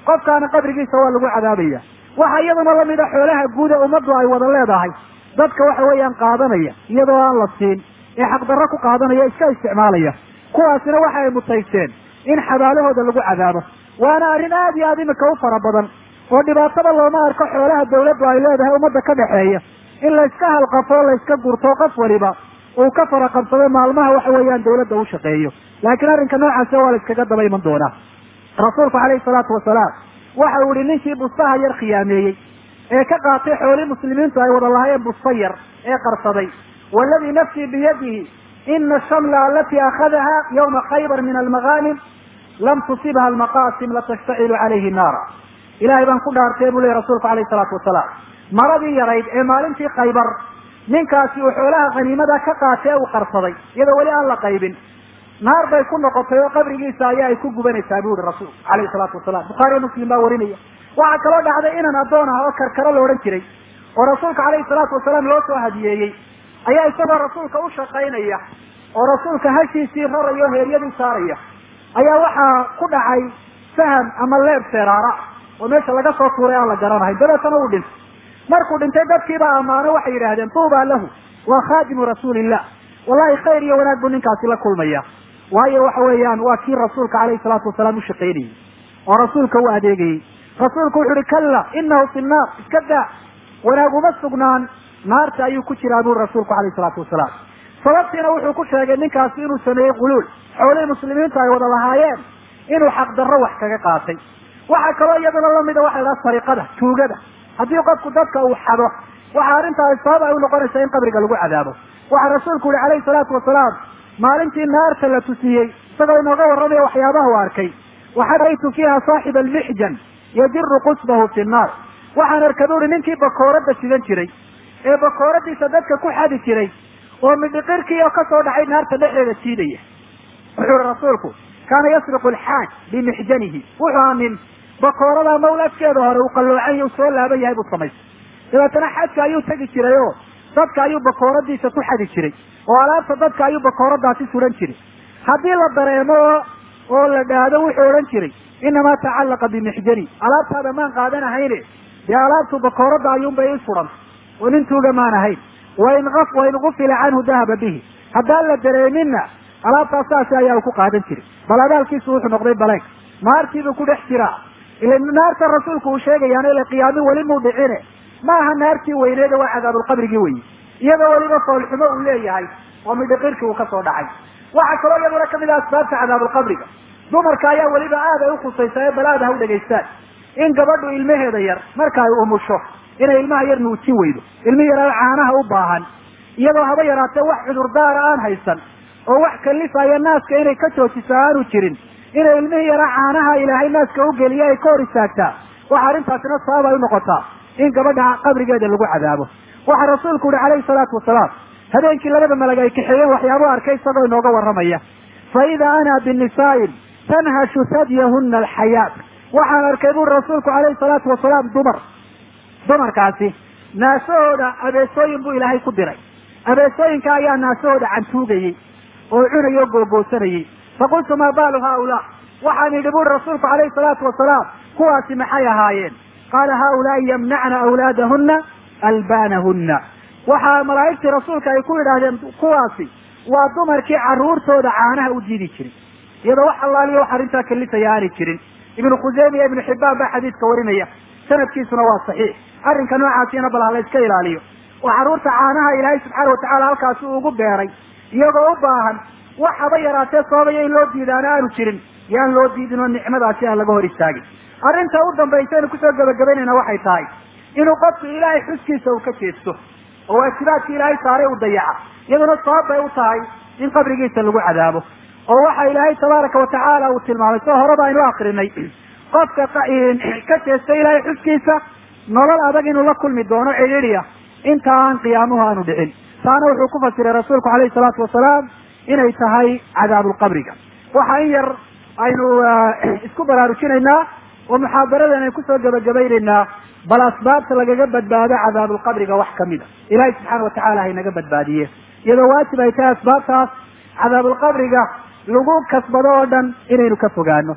qofkaana qabrigiisa waa lagu cadaabaya waxa iyaduna lamid a xoolaha guuda ummaddu ay wada leedahay dadka waxa weeyaan qaadanaya iyadoo aan la siin ee xaqdarro ku qaadanaya iska isticmaalaya kuwaasina waxa ay mutaysteen in xabaalahooda lagu cadaabo waana arrin aad iyo aad imika u fara badan oo dhibaatada looma arko xoolaha dawladdu ay leedahay ummadda ka dhexeeya in layska halqafo layska gurto qof waliba uu ka fara qabsado maalmaha waxa weeyaan dawladda u shaqeeyo laakiin arrinka noocaasi waa la iskaga daba iman doonaa rasuulku calayhi salaatu wasalaam waxa uu yihi ninkii bustaha yar khiyaameeyey ee ka qaatay xoolii muslimiintu ay wada lahaayeen busta yar ee qarsaday waladii nafsii biyadihi ina shamla alati akhadaha yawma khaybar min almaghanim lam tusibha almaqasim latashtacilu calayhi naara ilahay baan ku dhaartay buu lehy rasuulku alayhi salaatu wasalaam maradii yarayd ee maalintii khaybar ninkaasi uu xoolaha khaniimada ka qaatay ee uu qarsaday iyadoo weli aan la qaybin naar bay ku noqotay oo qabrigiisa ayaa ay ku gubanaysaa bu yihi rasuul alayhi salaatu wasalaam bukhaariyo muslim baa warinaya waxaa kaloo dhacday inan addoon ah oo karkaro la odhan jiray oo rasuulka calayhi salaatu wasalaam loo soo hadiyeeyey ayaa isagoo rasuulka u shaqaynaya oo rasuulka hashiisii raraya o heeryadii saaraya ayaa waxaa ku dhacay saham ama leeb seeraara oo meesha laga soo tuuray aan la garanahay dabeetana uu dhintay markuu dhintay dadkiibaa ammaano waxay yidhaahdeen tuuba lahu waa khaadimu rasuulillah wallahi khayr iyo wanaag buu ninkaasi la kulmaya waayo waxa weeyaan waa kii rasuulka calayhi salaatu wasalaam u shaqaynayey oo rasuulka u adeegayey rasuulku wuxu uhi kalla inahu fi nnaar iska daa wanaag uma sugnaan naarta ayuu ku jiraa buri rasuulku calayhi salaatu wasalaam sababtiina wuxuu ku sheegay ninkaasi inuu sameeyey quluul xoolihii muslimiintu ay wada lahaayeen inuu xaqdarro wax kaga qaatay waxaa kaloo iyaduna lamida waxa la dhaha sariqada tuugada haddii qofku dadka uu xado waxa arrintaasi sabab ay unoqonaysaa in qabriga lagu cadaabo waxaa rasuulku yihi calayhi salaatu wasalaam maalintii naarta la tusiyey isagoo inooga warramaya waxyaabaha u arkay waxaa raytu fiiha saaxiba almixjan yajiru qusbahu fi nnaar waxaan arkay bu uhi ninkii bakooradda sidan jiray ee bakooradiisa dadka ku xadi jiray oo midhiqirkii oo kasoo dhacay naarta dhexdeeda jiidaya wuxuu ihi rasuulku kaana yasriqu alxaaj bimixjanihi wuxuu ahaa nin bakoorada mawlaadkeeda hore uu qalloocan u soo laaban yahay buu samaystay dabeetana xajka ayuu tegi jiray oo dadka ayuu bakooradiisa ku xadi jiray oo alaabta dadka ayuu bakooradaasi suran jiray haddii la dareemo oo la dhaado wuxuu odhan jiray inamaa tacallaqa bimixjani alaabtaada maan qaadanahayne dee alaabtu bakooradda ayuunbay i suran oo nin tuuga maan ahayn wain wain gufila canhu dahaba bihi haddaan la dareeminna alaabtaas saasi ayaa uu ku qaadan jiray bal abaalkiisu wuxuu noqday baleeg naartiibuu ku dhex jiraa ila naarta rasuulku uu sheegayaana ila qiyaami weli muu dhicine ma aha naartii weyneeda waa cadaabulqabrigii weyi iyadoo weliba foolxumo uu leeyahay oo midhiqirkii uu kasoo dhacay waxaa kaloo iyaduna kamid ah asbaabta cadaabulqabriga dumarka ayaa weliba aad ay ukhusaysaa ee bal aad ha u dhegaystaan in gabadhu ilmaheeda yar marka ay umusho inay ilmaha yar nuujin weydo ilmi yaraa caanaha u baahan iyadoo haba yaraatee wax cudurdaara aan haysan oo wax kalifaya naaska inay ka joojiso aanu jirin inay ilmihii yaraa caanaha ilaahay naaska u geliya ay ka hor istaagtaa waxa arrintaasina sabab ay unoqotaa in gabadha qabrigeeda lagu cadaabo waxaa rasuulku yihi calayhi salaatu wasalaam habeenkii labada malag ay kaxeeyeen waxyaabuu arkay isagoo inooga warramaya fa ida ana binisaa'in tanhashu sadyahuna alxayaat waxaan arkay buri rasuulku calayhi salaatu wasalaam dumar dumarkaasi naasahooda abeesooyin buu ilaahay ku diray abeesooyinka ayaa naasahooda cantuugayey oo cunayay oo googoosanayey faqultu maa baalu haaulaa waxaan idhi buri rasuulku calayhi salaatu wasalaam kuwaasi maxay ahaayeen qaala haaulaai yamnacna awlaadahuna albaanahunna waxaa malaa'igtii rasuulka ay ku yidhaahdeen kuwaasi waa dumarkii carruurtooda caanaha u diidi jiray iyadoo wax allaaliyo wax arrintaa kalifaya aanay jirin ibnu khuseyme iyo ibnu xibbaan baa xadiidka warinaya sanadkiisuna waa saxiix arrinka noocaasina bal ha la iska ilaaliyo oo carruurta caanaha ilaahay subxaana watacala halkaasi uu ugu beeray iyagoo u baahan wax haba yaraatee sababaya in loo diidaana aanu jirin yaan loo diidin oo nicmadaasi aan laga hor istaagin arrinta u dambaysa aynu kusoo gebagabaynayna waxay tahay inuu qofku ilaahay xuskiisa uu ka jeesto oo waajibaadka ilaahay saaray u dayaca iyaduna sabab bay u tahay in qabrigiisa lagu cadaabo oo waxa ilaahay tabaaraka watacaala uu tilmaamay soo horeba aynu akrinay qofka ka jeesta ilaahay xuskiisa nolol adag inuu la kulmi doono cidhiidhiya inta aan qiyaamuhu aanu dhicin taana wuxuu ku fasiray rasuulku calayhi salaatu wasalaam inay tahay cadaabulqabriga waxa in yar aynu isku baraarujinaynaa oo muxaadaradan aynu kusoo gebagabaynaynaa bal asbaabta lagaga badbaado cadaabulqabriga wax kamid a ilaahay subxaana watacala haynaga badbaadiye iyadoo waajib ay tahay asbaabtaas cadaabulqabriga lagu kasbado oo dhan inaynu ka fogaano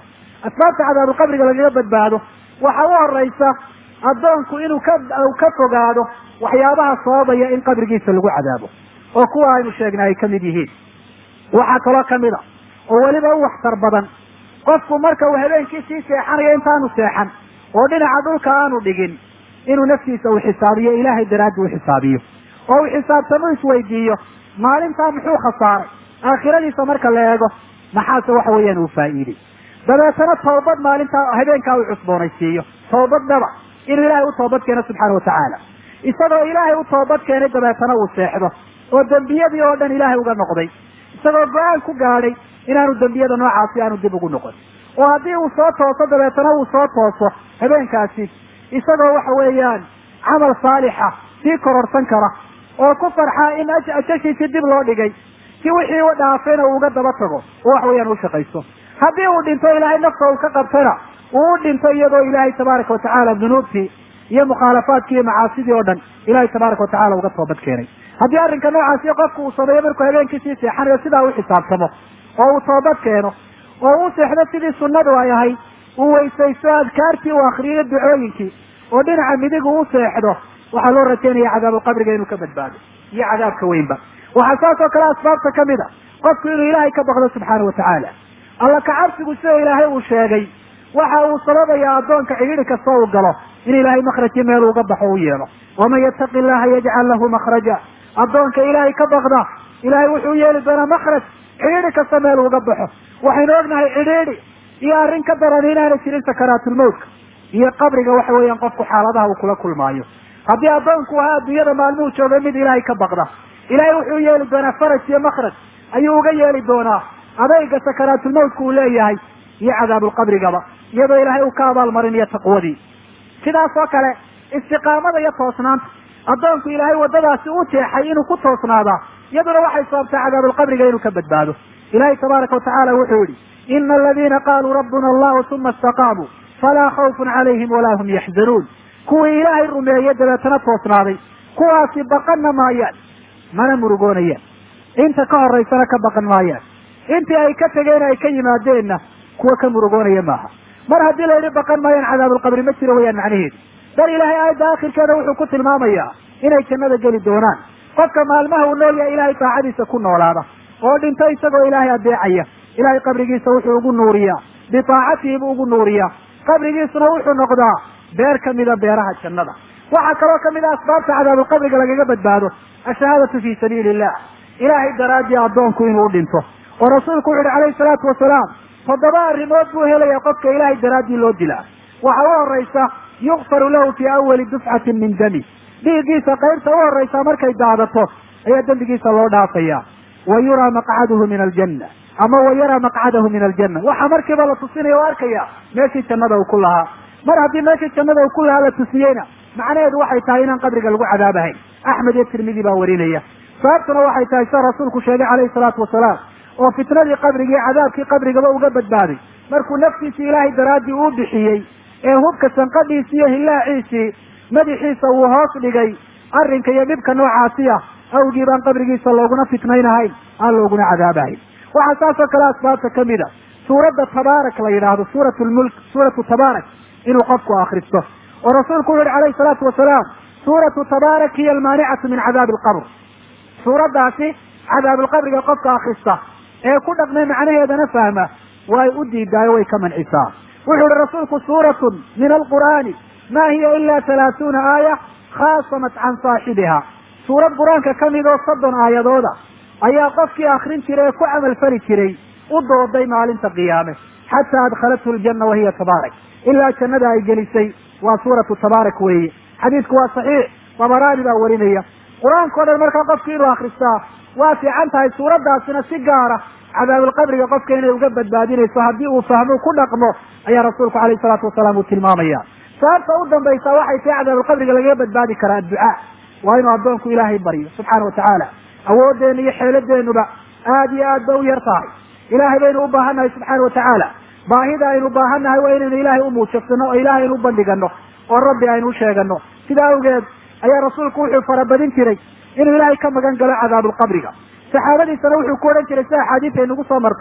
asbaabta cadaabulqabriga lagaga badbaado waxa u horaysa addoonku inuu ka ka fogaado waxyaabaha sababaya in qabrigiisa lagu cadaabo oo kuwa aynu sheegnay ay ka mid yihiin waxaa kaloo kamid a oo weliba u waxtar badan qofku marka uu habeenkii sii seexanayo intaanu seexan oo dhinaca dhulka aanu dhigin inuu naftiisa uu xisaabiyo ilaahay daraaddi u xisaabiyo oo uu xisaabtamo isweydiiyo maalintaa muxuu khasaaray aakhiradiisa marka la eego maxaase waxa weeyaan uu faa'iiday dabeetana toobad maalintaa habeenkaa uu cusboonaysiiyo toobadnaba inuu ilaahay u toobad keeno subxaana watacaala isagoo ilaahay u toobad keenay dabeetana uu seexdo oo dembiyadii oo dhan ilaahay uga noqday isagoo go-aan ku gaadhay inaanu dembiyada noocaasi aanu dib ugu noqon oo haddii uu soo tooso dabeetana uu soo tooso habeenkaasi isagoo waxa weeyaan camal saalixa sii kororsan kara oo ku farxaa in ajashiisi dib loo dhigay si wixii u dhaafayna uu uga daba tago oo wax weeyaan u shaqaysto haddii uu dhinto ilaahay nafta uu ka qabtana uu u dhinto iyadoo ilaahay tabaaraka watacaala dunuubtii iyo mukhaalafaadkii iyo macaasidii oo dhan ilaahay tabaaraka watacala uga toobad keenay haddii arrinka noocaasi qofku uu sameeyo markuu habeenkii sii seexanayo sidaa u xisaabtamo oo uu toobad keeno oo u seexdo sidii sunnadu ay ahayd uu weysaysto adkaartii uu akriyo ducooyinkii oo dhinaca midig uu u seexdo waxaa loo rajaynaya cadaabulqabriga inuu ka badbaado iyo cadaabka weynba waxaa saas oo kale asbaabta kamid a qofku inuu ilaahay ka baqdo subxaana watacaala alla kacabsigu sida ilaahay uu sheegay waxa uu sababayaa addoonka cidhiri kasta uu galo in ilaahay makrajii meel uga baxo u yeelo waman yattaqi llaha yajcal lahu makhraja addoonka ilaahay ka baqda ilaahay wuxuu yeeli doonaa makraj cidhiidhi kasta meel uga baxo waxaynu ognahay cidhiidhi iyo arrin ka daran inaanay jirin sakaraatulmawtka iyo qabriga waxa weeyaan qofku xaaladaha uu kula kulmaayo haddii addoonku ahaa adduunyada maalmuhu joogay mid ilaahay ka baqda ilaahay wuxuu yeeli doonaa faraj iyo makraj ayuu uga yeeli doonaa adayga sakaraatulmawtka uu leeyahay iyo cadaabulqabrigaba iyadoo ilaahay uu ka abaalmarinayo taqwadii sidaas oo kale istiqaamada iyo toosnaanta addoonku ilaahay waddadaasi u jeexay inuu ku toosnaadaa iyaduna waxay sababtaa cadaabulqabriga inuu ka badbaado ilaahay tabaaraka watacaala wuxuu yihi ina aladiina qaaluu rabbuna allahu uma istaqaamuu falaa khawfun calayhim walaa hum yaxzanuun kuwii ilaahay rumeeye dabeetana toosnaaday kuwaasi baqanna maayaan mana murugoonayaan inta ka horaysana ka baqan maayaan intii ay ka tegeen ay ka yimaadeenna kuwa ka murugoonaya maaha mar haddii la yidhi baqan maayaan cadaabulqabri ma jiro wayaan macnaheedu bal ilaahay aayadda akhirkeeda wuxuu ku tilmaamayaa inay jannada geli doonaan qofka maalmaha uu nool yahay ilaahay taacadiisa ku noolaada oo dhinto isagoo ilaahay adeecaya ilaahay qabrigiisa wuxuu ugu nuuriyaa bitaacatihi buu ugu nuuriyaa qabrigiisuna wuxuu noqdaa beer kamida beeraha jannada waxaa kaloo kamid a asbaabta cadaabulqabriga lagaga badbaado ashahaadatu fi sabiili illah ilaahay daraaddii addoonku inuu dhinto oo rasuulku wuxu uhi calayhi salaatu wasalaam toddoba arrimood buu helaya qofka ilaahay daraaddii loo dilaa waxa u horaysa yukfaru lahu fii awali dufcatin min dami dhiiggiisa qaybta u horaysa markay daadato ayaa dembigiisa loo dhaafaya wa yuraa maqcaduhu min aljanna ama wa yaraa maqcadahu min aljanna waxaa markiiba la tusinaya o arkaya meeshii jannada uu ku lahaa mar haddii meeshii jannada uu ku lahaa la tusiyeyna macnaheedu waxay tahay inaan qabriga lagu cadaabahayn axmed iyo tirmidi baa warinaya sababtuna waxay tahay sida rasuulku sheegay calayhi salaatu wasalaam oo fitnadii qabrigii cadaabkii qabrigaba uga badbaaday markuu naftiisii ilaahay daraaddii uu bixiyey ee hubka sanqadhiisi iyo hillaaciisii madaxiisa uu hoos dhigay arrinka iyo dhibka noocaasi ah awgii baan qabrigiisa looguna fitnaynahayn aan looguna cadaabahayn waxaa saas oo kale asbaabta kamid a suuradda tabaarak la yidhaahdo suurat lmulk suuratu tabaarak inuu qofku akristo oo rasuulku wuxu uhi calayhi salaatu wasalaam suuratu tabaarak hiya almaanicatu min cadaabi alqabr suuraddaasi cadaabilqabriga qofka akrista ee ku dhaqmay macnaheedana fahma way u diidaayo way ka mancisaa wuxuu uhi rasuulku suuratun min alqur'aani ma hiya ila halaathuuna aaya khaasamat can saaxibiha suurad qur-aanka ka mid oo soddon aayadooda ayaa qofkii akrin jiray ee ku camalfali jiray u dooday maalinta qiyaame xataa adkhalathu ljanna wahiya tabaarak ilaa jannada ay gelisay waa suuratu tabaarak weeye xadiidku waa saxiix dabaraani baa warinaya qur-aanka o dhan markaa qofki inuu akristaa waa fiican tahay suuraddaasina si gaara cadaabulqabriga qofka inay uga badbaadinayso haddii uu fahmo ku dhaqmo ayaa rasuulku alayhi salaatu wasalaam uu tilmaamaya sababta u dambaysa waxay tahay cadaabulqabriga lagaga badbaadi karaa adducaa waa inuu addoonku ilaahay baryo subxaana watacaala awooddeena iyo xeeladeenuba aada iyo aad ba u yar tahay ilaahay baynu u baahannahay subxaana watacaala baahida aynu baahannahay waa inaynu ilaahay u muujabsano oo ilaahay aynu u bandhigano oo rabbi aynu u sheegano sidaa awgeed ayaa rasuulku wuxuu farabadin jiray inuu ilaahay ka magan galo cadaabulqabriga saxaabadiisana wuxuu ku odhan jiray sida axaadiis ay nagu soo martay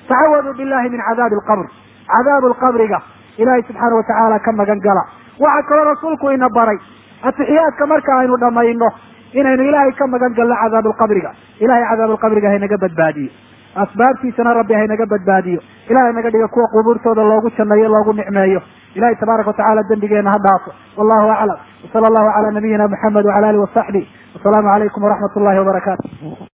tacawaduu billahi min cadaabi alqabr cadaabu lqabriga ilaahay subxaana watacaala ka magan gala waxaa kaloo rasuulku ina baray atixiyaadka marka aynu dhamayno inaynu ilaahay ka magan galno cadaabulqabriga ilahay cadaabulqabriga haynaga badbaadiyo asbaabtiisana rabbi haynaga badbaadiyo ilahay naga dhiga kuwa qubuurtooda loogu janneeyo loogu nicmeeyo ilahay tabaaraka watacala dembigeena ha dhaafo wallahu aclam wsala allahu cala nabiyina muxamed wacala alihi wasaxbi wasalaamu calaykum waraxmat ullahi wabarakaatu